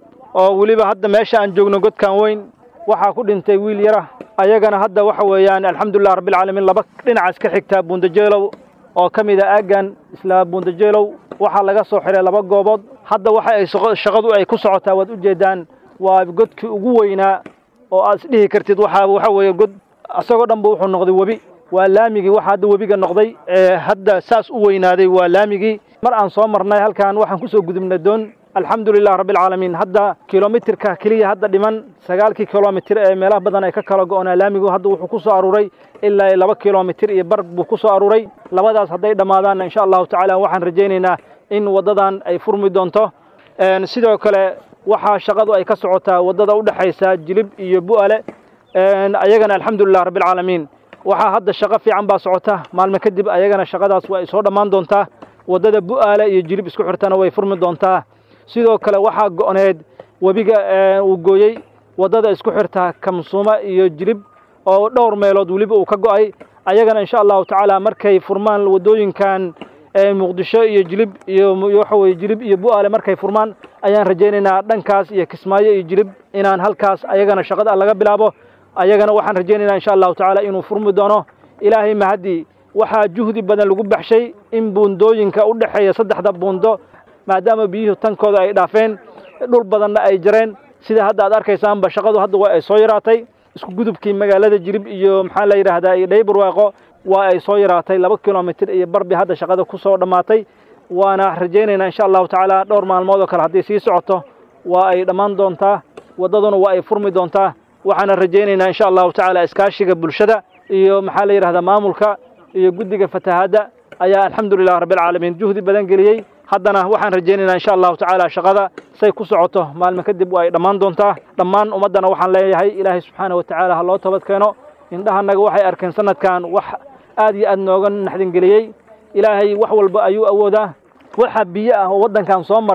oo weliba hadda meesha aan joogno godkan weyn waxaa ku dhintay wiil yara ayagana hadda waxa weeyaan alxamdulilah rabbilcaalamiin laba dhinacaas ka xigtaa buundajeelow oo ka mid a aaggan isla buundajeelow waxaa laga soo xiray laba goobood hadda waxa ay shaqadu ay ku socotaa waad u jeedaan waa godkii ugu weynaa oo aad isdhihi kartid waxaa waxa weeye god isagoo dhanba wuxuu noqday webi waa laamigii waxa hadda webiga noqday ee hadda saas u weynaaday waa laamigii mar aan soo marnay halkan waxaan ku soo gudubnay doon alxamdulilah rabbilcaalamiin hadda kilomitirka keliya hadda dhiman sagaalkii kilomitir ee meelaha badan ay ka kala go'onaa laamigu hadda wuxuu ku soo aruuray ilaa iyo laba kilomitir iyo bar buu ku soo aruuray labadaas hadday dhammaadaanna insha allahu tacaala waxaan rajaynaynaa in waddadan ay furmi doonto sidoo kale waxaa shaqadu ay ka socotaa waddada u dhexaysa jilib iyo bu'ale ayagana alxamdulilah rabbilcaalamiin waxaa hadda shaqo fiican baa socota maalmo kadib ayagana shaqadaas waa ay soo dhammaan doontaa waddada bu'aale iyo jilib isku xirtana way furmi doontaa sidoo kale waxaa go'need webiga uu gooyey waddada isku xirta kamsuuma iyo jilib oo dhowr meelood weliba uu ka go'ay ayagana insha allahu tacaala markay furmaan waddooyinkan muqdisho iyo jilib iyo waxa weye jilib iyo bu'aale markay furmaan ayaan rajaynaynaa dhankaas iyo kismaayo iyo jilib inaan halkaas ayagana shaqada laga bilaabo ayagana waxaan rajaynaynaa insha allahu tacaala inuu furmi doono ilaahay mahaddii waxaa juhdi badan lagu baxshay in buundooyinka u dhexeeya saddexda buundo maadaama biyuhu tankooda ay dhaafeen dhul badanna ay jareen sida hadda aad arkaysaanba shaqadu hadda waa ay soo yaraatay isku gudubkii magaalada jilib iyo maxaa la yidhaahdaa iyo dhaybarwaaqo waa ay soo yaraatay laba kilomitir iyo barbi hadda shaqada ku soo dhammaatay waana rajaynaynaa insha allahu tacaala dhowr maalmood oo kale haddii sii socoto waa ay dhammaan doontaa waddaduna waa ay furmi doontaa waxaana rajaynaynaa insha allahu tacaala iskaashiga bulshada iyo maxaa la yidhahdaa maamulka iyo guddiga fatahaadda ayaa alxamdulilah rabbilcaalamiin juhdi badan geliyey haddana waxaan rajaynaynaa insha allahu tacaala shaqada say ku socoto maalmo kadib waa ay dhammaan doontaa dhammaan ummaddana waxaan leeyahay ilaahay subxaana wa tacaala ha loo toobad keeno indhahanaga waxay arkeen sanadkan wax aad iyo aad nooga naxdingeliyey ilaahay wax walba ayuu awoodaa waxa biyo ah oo waddankan soo maray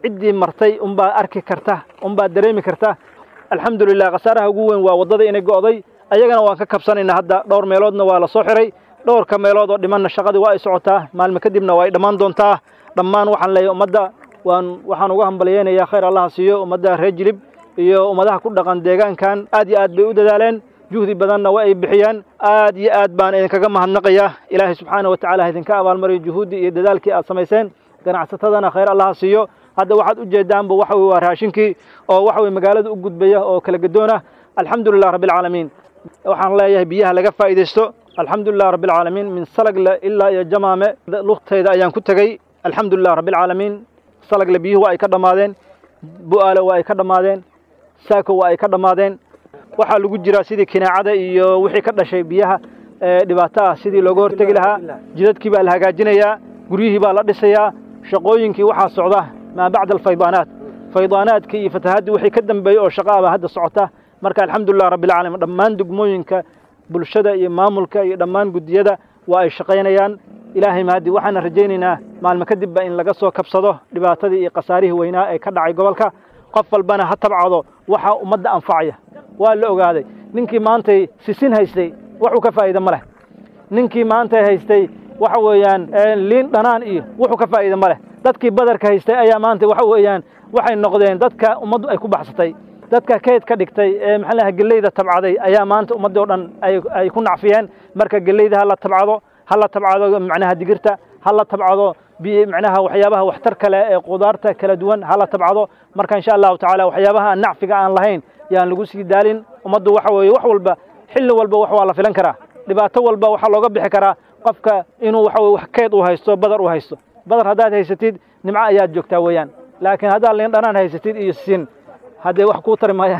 ciddii martay unbaa arki karta unbaa dareemi karta alxamdulilah khasaaraha ugu weyn waa waddada inay go'day ayagana waan ka kabsanaynaa hadda dhowr meeloodna waa la soo xiray dhowrka meelood oo dhimanna shaqadii waa ay socotaa maalmo kadibna waa ay dhammaan doontaa dhammaan waxaan leeyahay ummadda waan waxaan uga hambalyeynayaa khayr allaha siiyo ummadda reer jilib iyo ummadaha ku dhaqan deegaankan aad iyo aad bay u dadaaleen juhdi badanna waa ay bixiyaan aad iyo aad baan idinkaga mahadnaqayaa ilaahay subxaana wa tacala ha idinka abaalmariyo juhuuddii iyo dadaalkii aad samayseen ganacsatadana khayr allaha siiyo hadda waxaad ujeedaanba waxa weye waa raashinkii oo waxa weye magaalada u gudbaya oo kala gadoona alxamdulilah rabbi alcaalamiin waxaan leeyahay biyaha laga faa'iidaysto alxamdulilah rabbi alcaalamiin min salagle ilaa iyo jamaame lugtayda ayaan ku tegey alxamdulilah rabbi alcaalamiin salagle biyuhu waa ay ka dhammaadeen bu'aale waa ay ka dhammaadeen saako waa ay ka dhammaadeen waxaa lagu jiraa sidii kinaacada iyo wixii ka dhashay biyaha dhibaato ah sidii looga hortegi lahaa jidadkii baa la hagaajinayaa guryihii baa la dhisayaa shaqooyinkii waxaa socda maa bacda alfaydaanaat faydaanaadkii iyo fatahaddii wixii ka dambeeyey oo shaqa aba hadda socota marka alxamdulilah rabbi alcaalamiin dhammaan degmooyinka bulshada iyo maamulka iyo dhammaan guddiyada waa ay shaqaynayaan ilaahay mahadi waxaana rajaynaynaa maalmo kadibba in laga soo kabsado dhibaatadii iyo khasaarihii weynaa ee ka dhacay gobolka qof walbana ha tabcado waxaa ummadda anfacaya waa la ogaaday ninkii maantay sisin haystay wuxuu ka faa'iida ma leh ninkii maantay haystay waxa weeyaan liin dhanaan iyo wuxuu ka faa'iida ma leh dadkii badarka haystay ayaa maanta waxa weeyaan waxay noqdeen dadka ummaddu ay ku baxsatay dadka keyd ka dhigtay ee maxaa lahaa geleyda tabcaday ayaa maanta ummaddii oo dhan ay ku nacfiyeen marka geleyda ha la tabcado ha la tabcado macnaha digirta ha la tabcado macnaha waxyaabaha waxtar kale ee qudaarta kala duwan ha la tabcado marka insha allahu tacaala waxyaabaha aan nacfiga aan lahayn yaan lagu sii daalin ummaddu waxa weeye wax walba xilli walba wax waa la filan karaa dhibaato walba waxaa looga bixi karaa qofka inuu waxa weye wax keyd uu haysto badar uu haysto badar haddaad haysatid nimco ayaad joogtaa weeyaan laakiin haddaad liin dhanaan haysatid iyo sin haddee wax kuu tari maayaan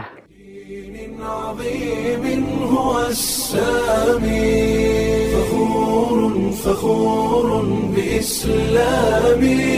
عظيم هو السامي فخور فخور بإسلامي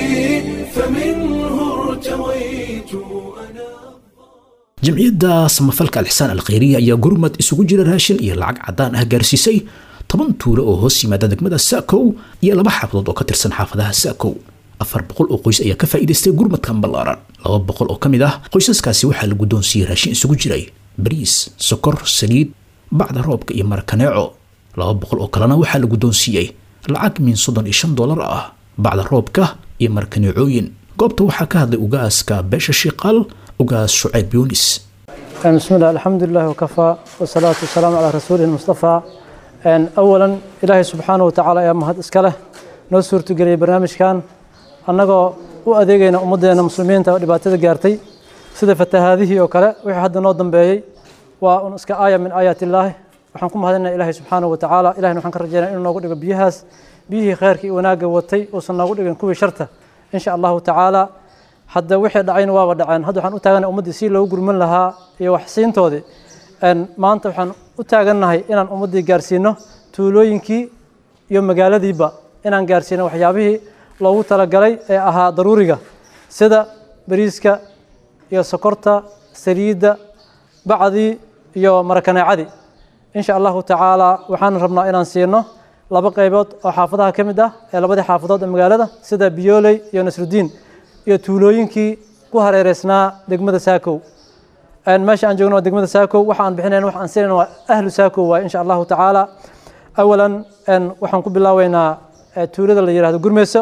فمنه ارتويت أنا jamciyadda samafalka alxisaan alkhayriya ayaa gurmad isugu jira raashin iyo lacag caddaan ah gaarsiisay toban tuulo oo hoos yimaada degmada saakow iyo laba xaafadood oo ka tirsan xaafadaha saakow afar boqol oo qoys ayaa ka faa'iidaystay gurmadkan ballaaran laba boqol oo ka mid ah qoysaskaasi waxaa la guddoonsiiyey raashin isugu jiray bariis sokor saliid bacda roobka iyo marakaneeco laba boqol oo kalena waxaa la guddoonsiiyey lacag min soddon iyo shan dollar ah bacda roobka iyo markaneecooyin goobta waxaa ka hadlay ugaaska beesha shiiqaal ugaas shucayb yuunis بسم الله الحمد لله وكفى والصلاة والسلام على رسوله المصطفى أن أولا إلهي سبحانه وتعالى يا مهد إسكاله نو سورة قرية برنامج كان أنغو وأديقين أمدنا مسلمين ودباتة قارتي سيدة فتة هذه وكلا وحي حد نوضن بيي ونسك آية من آيات الله وحنكم هذا إلهي سبحانه وتعالى إلهي نحن كرجينا إنه نقول بيهاس بيه خيرك وناقة وطي وصلنا نقول كوي شرطة إن شاء الله تعالى hadda wixii dhacayna waaba dhaceen hadda waxaan u taaganahay ummaddii si loogu gurman lahaa iyo waxsiintoodii maanta waxaan u taagannahay inaan ummaddii gaarsiino tuulooyinkii iyo magaaladiiba inaan gaarsiino waxyaabihii loogu talagalay ee ahaa daruuriga sida bariiska iyo sokorta saliidda bacdii iyo marakaneecadii insha allahu tacaala waxaan rabnaa inaan siino laba qaybood oo xaafadaha ka mid ah ee labadii xaafadood ee magaalada sida biyooley iyo nasrudiin iyo tuulooyinkii ku hareereysnaa degmada saakow meesha aan joogno waa degmada saakow waxa aan bixinayn waxa aan siinayna waa ahlu saakow waaye insha allahu tacaala awalan waxaan ku bilaaweynaa tuulada la yidhahdo gurmeyso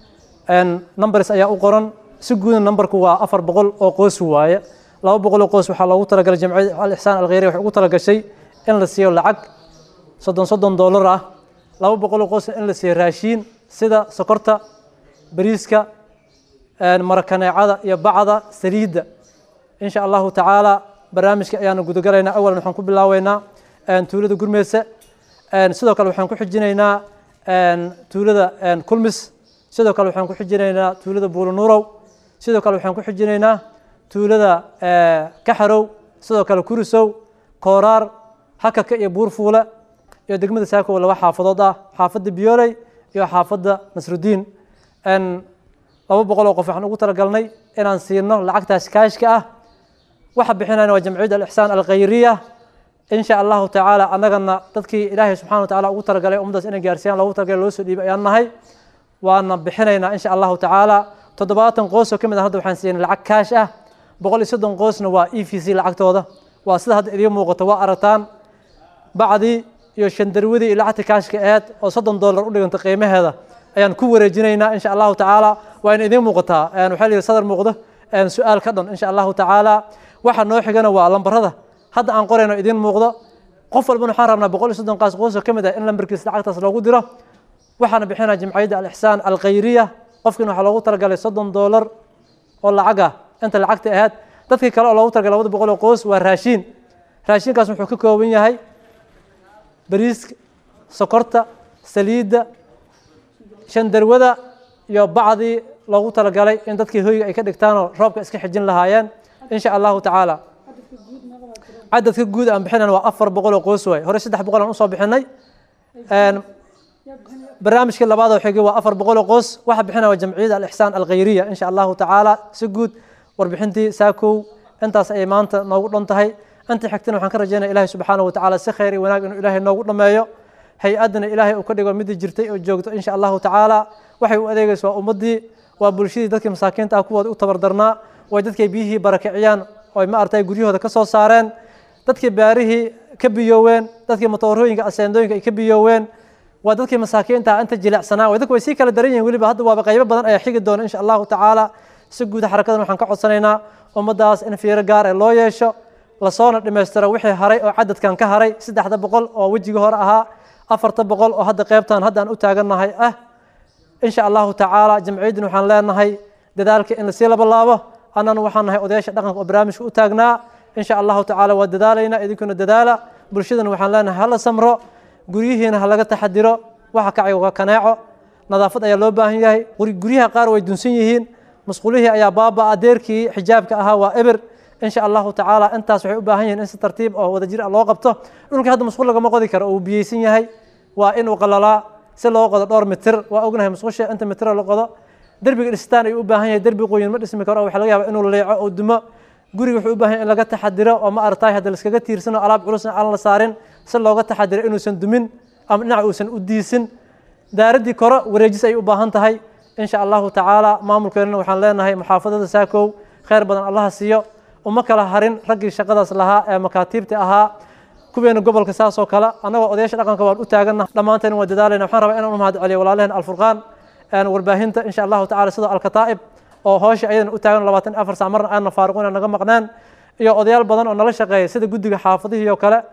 numbers ayaa u qoran si guudna numberku waa afar boqol oo qoys waaye laba boqol oo qoys waxaa loogu talagalay jamciyada alixsaan alkhayriya waxay ugu talagashay in la siiyo lacag soddon soddon dollar ah laba boqol oo qoys in la siiyo raashiin sida sokorta bariiska marakaneecada iyo bacda saliidda insha allahu tacaala barnaamijka ayaanu gudagalaynaa awalan waxaan ku bilaaweynaa tuulada gurmeyse sidoo kale waxaan ku xijinaynaa tuulada kulmis sidoo kale waxaan ku xijinaynaa tuulada buulunuurow sidoo kale waxaan ku xijinaynaa tuulada kaxarow sidoo kale kurisow kooraar hakaka iyo buurfuule iyo degmada saakow laba xaafadood ah xaafadda biyooley iyo xaafadda nasrudiin laba boqol oo qof waxaan ugu talagalnay inaan siino lacagtaas kaashka ah waxa bixinayna waa jamciyadda alixsaan alkhayriya insha allahu tacaala annagana dadkii ilaahay subxana wa tacaala ugu talagalay ummaddaas inay gaarsiiyaan loogu talagalay loo soo dhiibay ayaan nahay waana bixinaynaa insha allahu tacaala toddobaatan qoys oo ka mid ah hadda waxaan siinay lacag kaash ah boqol iyo soddon qoysna waa e v c lacagtooda waa sida hadda idiin muuqato waa aragtaan bacdii iyo shandarwadii iyo lacagta kaashka aheed oo soddon dollar u dhiganta qiimaheeda ayaan ku wareejinaynaa insha allahu tacaala waa in idiin muuqataa waxaa la yidhi sadar muuqdo su-aal ka dhan insha allahu tacaala waxa noo xigana waa lambarada hadda aan qorayno idiin muuqdo qof walbana waxaan rabnaa boqol iyo soddon qaas qoys oo ka mid ah in lambarkiisa lacagtaas loogu diro waxaana bixinaa jimciyadda alixsaan alkhayriya qofkiina waxaa loogu talagalay soddon dollar oo lacag ah inta lacagta ahayd dadkii kale oo loogu talagalay labada boqol oo qoys waa raashiin raashinkaas wuxuu ka kooban yahay bariiska sokorta saliidda shandarwada iyo bacdii loogu talagalay in dadkii hoyga ay ka dhigtaanoo roobka iska xijin lahaayeen insha allahu tacaala cadadka guud aan bixinayna waa afar boqol oo qoys waay hore saddex boqol aan usoo bixinay barnaamijkii labaad oo xigay waa afar boqol oo qoys waxa bixinaya waa jamciyadda alixsaan alkhayriya insha allahu tacaala si guud warbixintii saakow intaas ayay maanta noogu dhan tahay inta xigtana waxaan ka rajaynaya ilahay subxaanahu watacaala si khayr iyo wanaag inuu ilaahay noogu dhammeeyo hay-addana ilaahay uu ka dhigo midii jirtay oo joogto insha allahu tacaala waxay u adeegaysa waa ummaddii waa bulshadii dadkii masaakiinta ah kuwooda u tabardarnaa way dadkay biyihii barakiciyaan oo ma artay guryahooda ka soo saareen dadkii baarihii ka biyooween dadkii matoorooyinka aseendooyinka ay ka biyooween waa dadkii masaakiinta ah inta jilicsanaa way dadku way sii kala daran yihin weliba hadda waaba qaybo badan ayaa xigi doona insha allahu tacaala si guuda xarakadan waxaan ka codsanaynaa ummaddaas in fiiro gaar ee loo yeesho lasoona dhammaystiro wixii haray oo cadadkan ka haray saddexda boqol oo wejigii hore ahaa afarta boqol oo hadda qaybtan hadda aan u taagannahay ah insha allahu tacaala jamciyaddin waxaan leenahay dadaalka in lasii labalaabo annana waxaan nahay odayaasha dhaqanka oo barnaamijka u taagnaa insha allahu tacaala waa dadaalaynaa idinkuna dadaala bulshadana waxaan leenahay hala samro guryihiina ha laga taxadiro waxa kacay waa kaneeco nadaafad ayaa loo baahan yahay guryaha qaar way dunsan yihiin masquulihii ayaa baaba adeerkii xijaabka ahaa waa eber insha allahu tacaala intaas waxay u baahan yihiin in si tartiib oo wadajir ah loo qabto dhulkii hadda masquul lagama qodi karo oo uu biyeysan yahay waa inuu qalalaa si loo qodo dhowr mitir waa ognahay masquusha inta mitiro la qodo derbiga dhistaan ayuu u baahan yahay derbi qoyin ma dhismi karo waxa laga yaaba inuu leeco oo dumo guriga wuxuu u baahan yahay in laga taxadiro oo ma aragtay hadda laskaga tiirsano alaab culusna aan la saarin si looga taxadiro inuusan dumin ama dhinac uusan u diisin daaraddii kore wareejis ay u baahan tahay insha allahu tacaala maamulkeennana waxaan leenahay muxaafadada saakow khayr badan allaha siiyo uma kala harin raggii shaqadaas lahaa ee makaatiibta ahaa kuweena gobolka saas oo kale annagoo odayaasha dhaqanka waan u taaganna dhammaanteen waa dadaalayna waxaan rabaa inaan u mahad celiyo walaalaheen alfurqaan warbaahinta insha allahu tacala sidoo alkataa'ib oo hoosha ayadan u taagan labaatan afar saac marna aanna faaruqina naga maqnaan iyo odayaal badan oo nala shaqeeya sida guddiga xaafadihii oo kale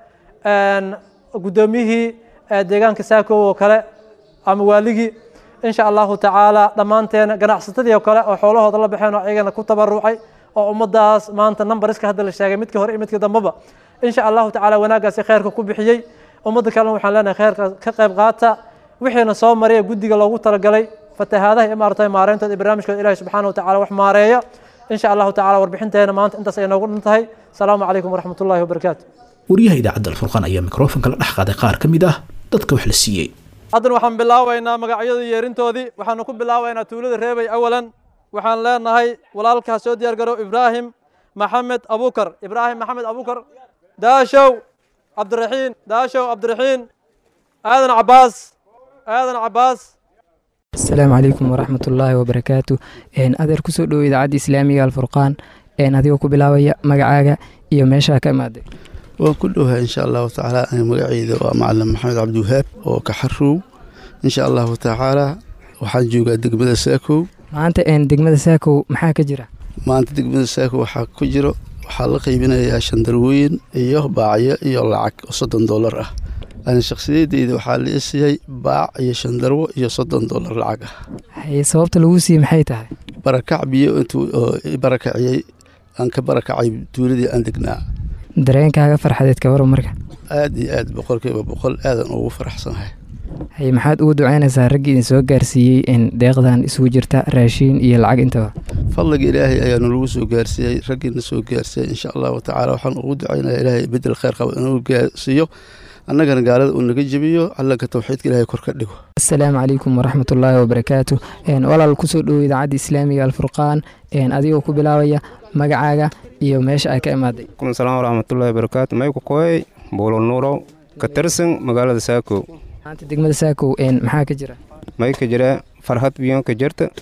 guddoomiyihii deegaanka saakow oo kale ama waaligii insha allahu tacaala dhammaanteena ganacsatadii oo kale oo xoolahooda la baxeen oo ayagana ku tabarucay oo ummaddaas maanta numbariska hadda la sheegay midkii hore iyo midkii dambeba insha allahu tacaala wanaaggaasi khayrka ku bixiyey ummadda kalena waxaan leenahay khayrka ka qayb qaata wixiina soo mariya guddiga loogu talagalay fatahaadaha iyo maaragtay maareyntooda iyo barnaamijkooda ilahi subxaana watacaala wax maareeya insha allahu tacala warbixinteena maanta intaas ay noogu dhan tahay asalaamu calaykum waraxmat ullahi wabarakaatu wariyaha idaacadda alfurqaan ayaa mikrofonka la dhex qaaday qaar ka mid ah dadka wax la siiyey haddana waxaan bilaabaynaa magacyadii yeerintoodii waxaanu ku bilaabaynaa tuulada reebay awalan waxaan leenahay walaalkaa soo diyaar garow ibraahim maxamed abukar ibraahim maxamed abukar daashow cabdiraxiin daashow cabdiraxiin aadan cabaas aadan cabaas asalaamu calaykum waraxmat ullaahi wabarakaatu adeer kusoo dhowo idaacadda islaamiga alfurqaan adigoo ku bilaabaya magacaaga iyo meeshaa ka imaaday waan ku dhowahay insha allahu tacaala magaceyda waa macalin maxamed cabdiwahaab oo kaxarow insha allahu tacaala waxaan joogaa degmada saakow maanta degmada saakow maxaa ka jira maanta degmada saakow waxaa ku jiro waxaa la qaybinayaa shandarwooyin iyo baacyo iyo lacag oo soddon dollar ah ani shakhsiyadeyda waxaa la isiyey baac iyo shandarwo iyo soddon dollar lacag ah sababta lagu siiyey maxay tahay barakac biyo intuu barakaciyey aan ka barakacay tuuladii aan degnaa dareenkaaga farxadeed ka waran marka aad iyo aad boqolkiiba boqol aadan ugu faraxsanahay hay maxaad ugu ducaynaysaa raggii idin soo gaarsiiyey in deeqdan isugu jirta raashiin iyo lacag intaba fadliga ilaahay ayaanu lagu soo gaarsiiyey raggiina soo gaarsiiyey insha allahu tacaala waxaan ugu ducaynaya ilaahay bedel khayr qaba inuu gaarsiiyo annagana gaalada uu naga jebiyo calanka tawxiidka ilaahay kor ka dhigo asalaamu calaykum waraxmat ullaahi wabarakaatu walaal kusoo dhowo idaacadda islaamiga alfurqaan adigoo ku bilaabaya magacaaga iyo meesha ay ka imaaday salaam waraxmatullahi wabarakaatu mayku kooyay buulo nuurow ka tirsan magaalada saakow maanta degmada saakow maxaa ka jira may ka jira farhad biyoon ka jirta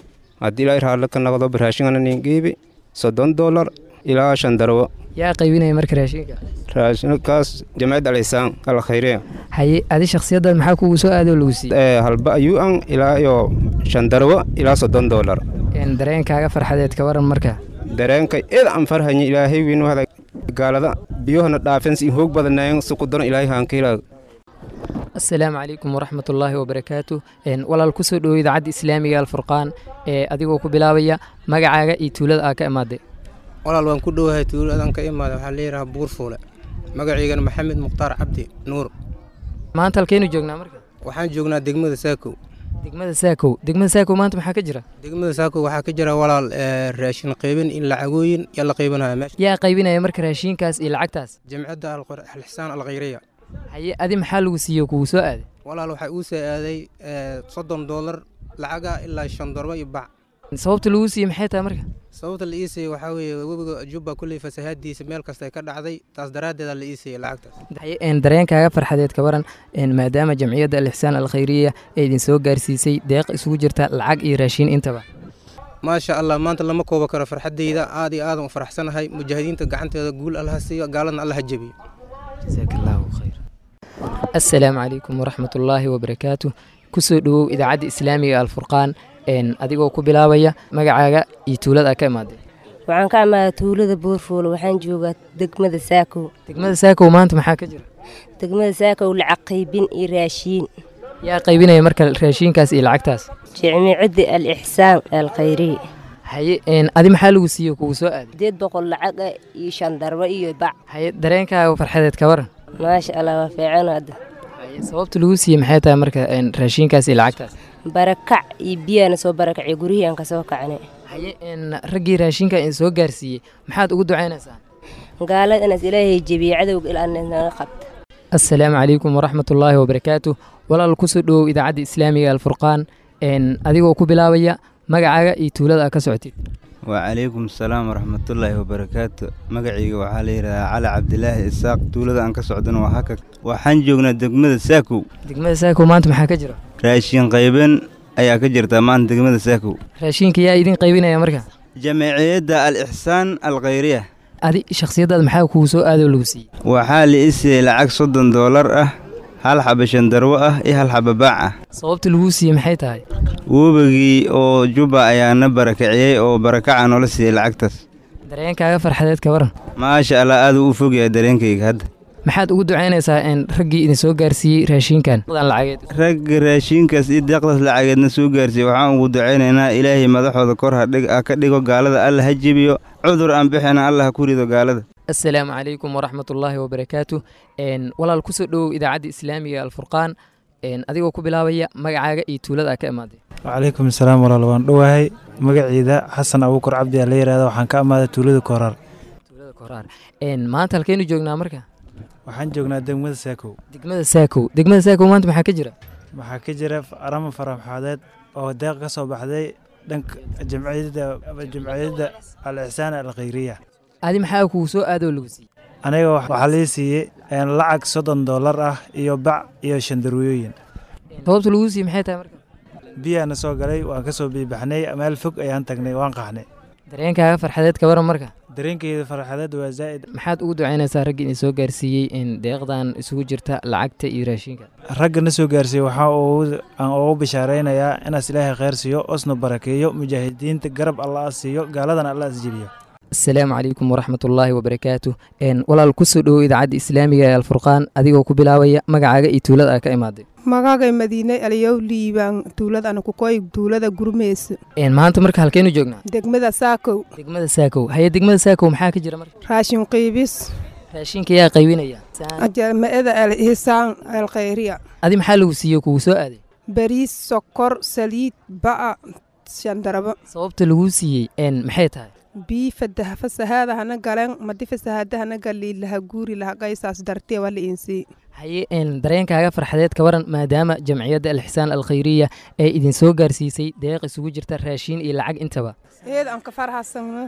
haddii ilaahay raalli ka noqdo raashingana nin qiibi soddon doolar ilaa shan darwo yaa qaybinaya marka raashinka raashinkaas jamciyadda alxisaan alkhayriya haye adi shakhsiyaddan maxaa kugu soo aadoo lagu siiyey halba ayuu an ilaa iyo shan darwo ilaa soddon doolar dareenkaaga farxadeed ka waran marka dareenka id aan farhanya ilaahay wiinu hada gaalada biyohana dhaafeen si hoog badanayen si qudano ilaahay haankiilaa asalaamu calaykum waraxmat ullaahi wabarakaatu walaal kusoo dhowo idaacadda islaamiga alfurqaan ee adigoo ku bilaabaya magacaaga iyo tuulada aa ka imaaday walaal waan ku dhowahay tuuladan ka imaada waxaa layidhaha buurfuule magaciigana maxamed mukhtaar cabdi nuur maanta halkeenu joognaa marka waxaan joognaa degmada saakow degmada saakow degmada saakow maanta maxaa ka jira degmada saakow waxaa ka jira walaal raashin qaybin in lacagooyin yaa la qaybanayo meesha yaa qaybinaya marka raashinkaas iyo lacagtaas jamcadda alxisaan alkhayriya haye adi maxaa lagu siiye kugu soo aaday walaal waxaa uu soo aaday soddon doolar lacaga ilaa shan dorba iyo bac sababta lagu siiyey maxay tahay marka sababta la iisayey waxaa weeye webiga jubba kulley fasahaadiisa meel kasta ka dhacday taas daraaddeeda la iisayey lacagtaas dareenkaaga farxadeed ka waran maadaama jamciyadda alixsaan alkhayriya ee idin soo gaarsiisay deeq isugu jirta lacag iyo raashiin intaba maasha allah maanta lama koobo karo farxaddayda aad iyo aadan u faraxsanahay mujaahidiinta gacanteeda guul allaha siiyo gaaladna allaha jebiyo asalaamu calaykum waraxmat ullaahi wabarakaatu kusoo dhowow idaacadda islaamiga alfurqaan adigoo ku bilaabaya magacaaga iyo tuulada aa ka imaaday waxaan ka imaadaa tuulada buurfuule waxaan joogaa degmada saakow degmada saakow maanta maxaa ka jira degmada saakow lacag qaybin iyo raashiin yaa qaybinaya marka raashiinkaas iyo lacagtaas jimicadda al ixsaan alkhayri haye adi maxaa lagu siiye kugu soo aaday sideed boqol lacaga iyo shan darbo iyo bac haye dareenkaaga farxadeed ka waran maasha allah waa fiican hadda sababta lagu siiyey maxay tahay marka raashiinkaas iyo lacagtaas barakac iyo biyaana soo barakacay guryihii aan ka soo kacnay haye raggii raashinka in soo gaarsiiyey maxaad ugu ducaynaysaa gaalada inaas ilaahay jebiye cadowga ilaa naga qabta asalaamu calaykum waraxmat ullaahi wabarakaatu walaal kusoo dhowow idaacadda islaamiga alfurqaan adigoo ku bilaabaya magacaaga iyo tuulada aa ka socotid wacalaykum asalaam waraxmatullaahi wabarakaatu magacayga waxaa la yidhahdaa cali cabdilaahi isaaq tuulada aan ka socdana waa haka waxaan joognaa degmada saakow degmada saakow maanta maxaa ka jira raashin qayben ayaa ka jirta maanta degmada saakow raashinka yaa idin qaybinaya marka jamciyadda al ixsaan alkhayriya adi shakhsiyaddaada maxaa kugu soo aadoo lagu siiyey waxaa la i siiyey lacag soddon doolar ah hal xaba shandarwo ah iyo hal xaba baac ah sababta laguu siiyey maxay tahay webigii oo jubba ayaana barakiciyey oo barakaca noola siiyey lacagtaas dareenkaaga farxadeed ka waran maasha allah aad u fogyahay dareenkayga hadda maxaad ugu ducaynaysaa raggii idin soo gaarsiiyey raashinkan lacageed ragga raashinkaas iyo deeqdaas lacageedna soo gaarsiiyey waxaan ugu ducaynaynaa ilaahay madaxooda kor ha ka dhigo gaalada alla ha jebiyo cudur aan bixina alla ha ku rido gaalada asalaamu calaykum waraxmat ullaahi wabarakaatu walaal kusoo dhowow idaacadda islaamiga alfurqaan adigoo ku bilaabaya magacaaga iyo tuulada aa ka imaaday wacalaykum asalaam walaal waan dhowahay magaciida xasan abuukar cabdi aa la yihahda waxaan ka amaaday tuulada kooraar tuulada kooraar maanta halkeenu joognaa marka waxaan joognaa degmada saakow degmada saakow degmada saakow maanta maxaa ka jira waxaa ka jira arama faraxaadeed oo deeq ka soo baxday dhanka jamciyadda jamciyadda al ixsaan alkhayriya adi maxaa kugu soo aadoo lagu siiyey aniga waxaa lii siiyey lacag soddon doolar ah iyo bac iyo shandarwooyin sababta lagu siiyey maxay tahay marka biyaana soo galay waan ka soo biibaxnay meel fog ayaan tagnay waan qaxnay dareenkaaga farxadeed ka waran marka dareenkeyda farxadeed waa zaa'id maxaad ugu ducaynaysaa raggii idin soo gaarsiiyey in deeqdan isugu jirta lacagta iyo raashinka ragga na soo gaarsiiyey waxaa aan ugu bishaaraynayaa inaas ilaahay khayr siiyo osna barakeeyo mujaahidiinta garab allah siiyo gaaladana allah isjebiyo asalaamu calaykum waraxmat ullaahi wabarakaatu walaal kusoo dhowow idaacadda islaamiga ee alfurqaan adigoo ku bilaabaya magacaaga iyo tuulada aa ka imaaday magagay madiine aliyow liibaan tuuladana kukoy tuulada gurmeysa maanta marka halkeenu joognaa degmada saakow degmada saakow haye degmada saakow maxaa ka jira marka raashin qiibis raashinka yaa qaybinaya jama'ada al ihsaan alkhayriya adi maxaa lagu siiyey kugu soo aaday bariis sokor saliid ba'a shandarabo sababta lagu siiyey maxay tahay bii fadaha fasahaada hana galen madi fasahaada hana gali laha guuri laha qaysaas dartee waa la iinsii haye dareenkaaga farxadeed ka waran maadaama jamciyadda alxisaan alkhayriya ee idin soo gaarsiisay deeq isugu jirta raashiin iyo lacag intaba eed aan ka farxasagna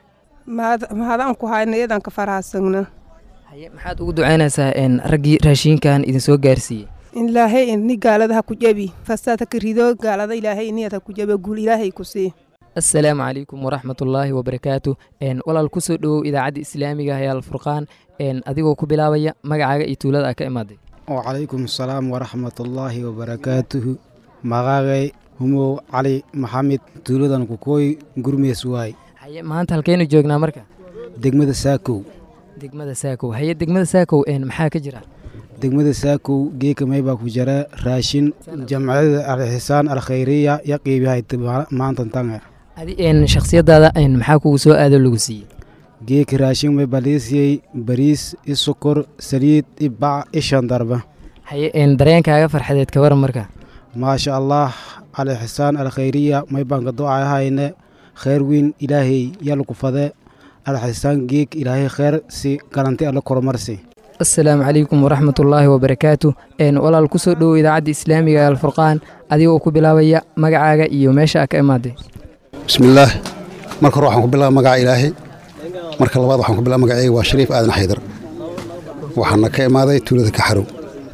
mahadaan ku hayna eed aan ka farxasagna haye maxaad ugu ducaynaysaa raggii raashiinkan idin soo gaarsiiyey ilaahay ini gaalada ha ku jebi fasaad ha ka rido gaalada ilaahay iniyad ha ku jebe guul ilaahay ku sii assalaamu calaykum waraxmatullaahi wabarakaatu Een, walaal kusoo dhowow idaacadda islaamiga ah ee alfurqaan Een, adigoo ku bilaabaya magacaaga iyo tuulada aa ka imaaday wacalaykum asalaam waraxmatullaahi wabarakaatuhu magaagay humow cali maxamed tuuladan kukooy gurmees waay haye maanta halkeenu joognaa marka degmada saakow degmada saakow haye degmada saakow een, maxaa ka jira degmada saakow geeka maybaa ku jira raashin jamciyada alxisaan alkhayriya ya qiibihay maantan tanga adi een, shakhsiyadaada een, maxaa kugu soo aado lagu siiyey geeka raashin maybaa liisiyey bariis i sokor saliid i bac i shandarba haye een, dareenkaaga farxadeed ka waran marka maasha allah alxisaan alkhayriya maybaan ka doocahayne khayr weyn ilaahay yalku fade alxisaan geek ilaahay khayr si garanti alla koromarsi assalaamu calaykum waraxmatullaahi wabarakaatu Een, walaal kusoo dhowow idaacadda islaamiga ee alfurqaan adigoo ku bilaabaya magacaaga iyo meesha aa ka imaaday bismillaah marka hore waxaan ku bilaaba magaca ilaahay marka labaad waxaan ku bilaaba magacayga waa shariif aadan xaydar waxaana ka imaaday tuulada kaxarow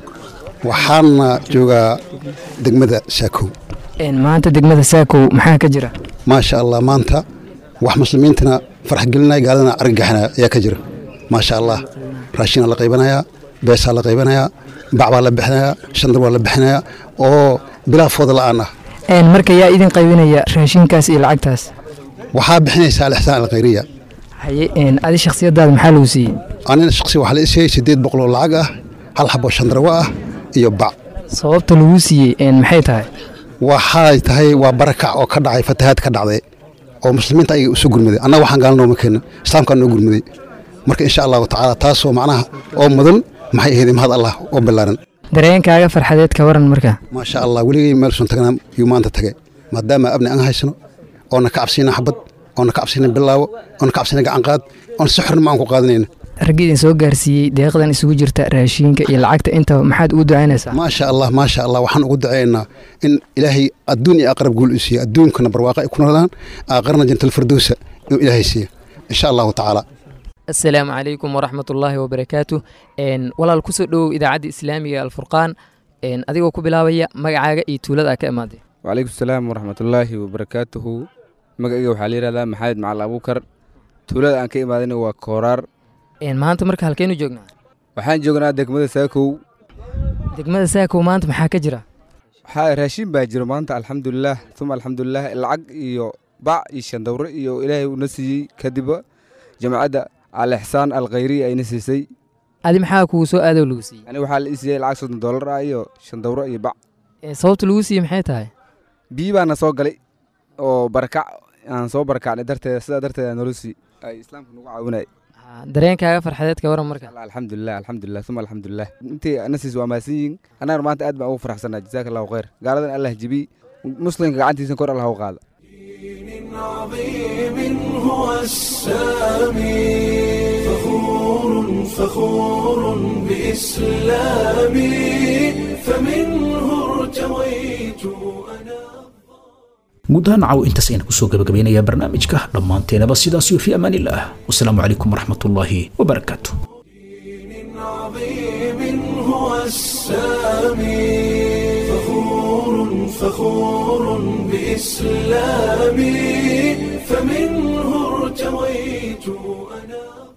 waxaana joogaa degmada saakow Een, maanta degmada saakow maxaa ka jira maasha allah maanta wax muslimiintana farax gelinaya gaaladana argagaxinaya ayaa ka jira maasha allah raashinaa la qaybanayaa beesaa la qaybanayaa bac baa la bixinayaa shandar waa la bixinayaa oo bilaa fooda la'aan ah Een, marka yaa idin qaybinaya raashinkaas iyo lacagtaas waxaa bixinaysaa alixsaan alkhayriya haye een, adi shakhsiyadaada maxaa lagu siiyey anina shaqsi waxaa la isiiyey siddeed boqol oo lacag ah hal xabo shandarwa ah iyo bac sababta lagu siiyey een, maxay tahay waxay tahay waa barakac oo ka dhacay fatahaad ka dhacday oo muslimiinta ayaga usoo gurmaday annaga waxaan gaalna nooma keenna islaamkaan noo gurmaday marka insha allahu tacaala taasoo macnaha oo mudan maxay ahayd mahad allah oo ballaaran dareenkaaga farxadeed ka waran marka maasha allah weligay meel sun tagnaa yuu maanta tagay maadaama abni aan haysano oona ka cabsina xabad oona ka cabsina bilaawo oona ka cabsina gacanqaad oona si xornimo aan ku qaadanayna ragga idin soo gaarsiiyey deeqdan isugu jirta raashinka iyo lacagta intaba maxaad ugu ducaynaysaa maasha allah maasha allah waxaan ugu ducaynaa in ilaahay adduun iyo aqrab guul u siiya adduunkana barwaaqa ay ku noladaan aqarna jantalfirdowsa inuu ilaahay siiya insha allahu tacaala assalaamu calaykum waraxmatullaahi wabarakaatu Een, walaal kusoo dhowow idaacadda islaamiga ee alfurqaan Een, adigoo ku bilaabaya magacaaga iyo tuulada aa ka imaaday wacalaykum salaam waraxmatullaahi wabarakaatuhu magacayga waxaa la yidhahdaa maxamed macal abuukar tuulada aan ka imaadayna waa kooraar Een, maanta marka halkeenu joognaa waxaan joognaa degmada saakow degmada saakow maanta maxaa ka jira waxaa raashin baa jiro maanta alxamdulilaah uma alxamdulilaah lacag iyo bac iyo shandawre iyo ilaahay uuna siiyey kadibba jamacadda alixsaan alkhayriya ayna siisay adi maxaa kugu soo aadoo lagu siiyey ani waxaa la ii siiyey lacag soddon doolar ah iyo shandawre iyo bac Ee, sababta lagu siiyey maxay tahay biyi baana soo galay oo barakac aan soo barakacnay darteeda sidaa darteeda nolosii ay islaamka nagu caawinay dareenkaaga farxadeed ka waran marka alxamdulilah alxamdulilah uma alxamdulilah intii nasiis waa mahadsan yihiin annagana maanta aad baan ugu faraxsanaa jazaaka allahu khayr gaaladan allah jebiy muslimka gacantiisa kor allah u qaada عظيم هو السامي فخور فخور بإسلامي فمنه ارتويت guud ahaan caw intaas ayaan kusoo gabagabeynayaa barnaamijka dhammaanteenaba sidaasiyo fi amaan illah wasalaamu calaykum waraxmatullaahi wabarakaatu عظيم هو السامي فخور فخور بإسلامي فمنه ارتويت أنا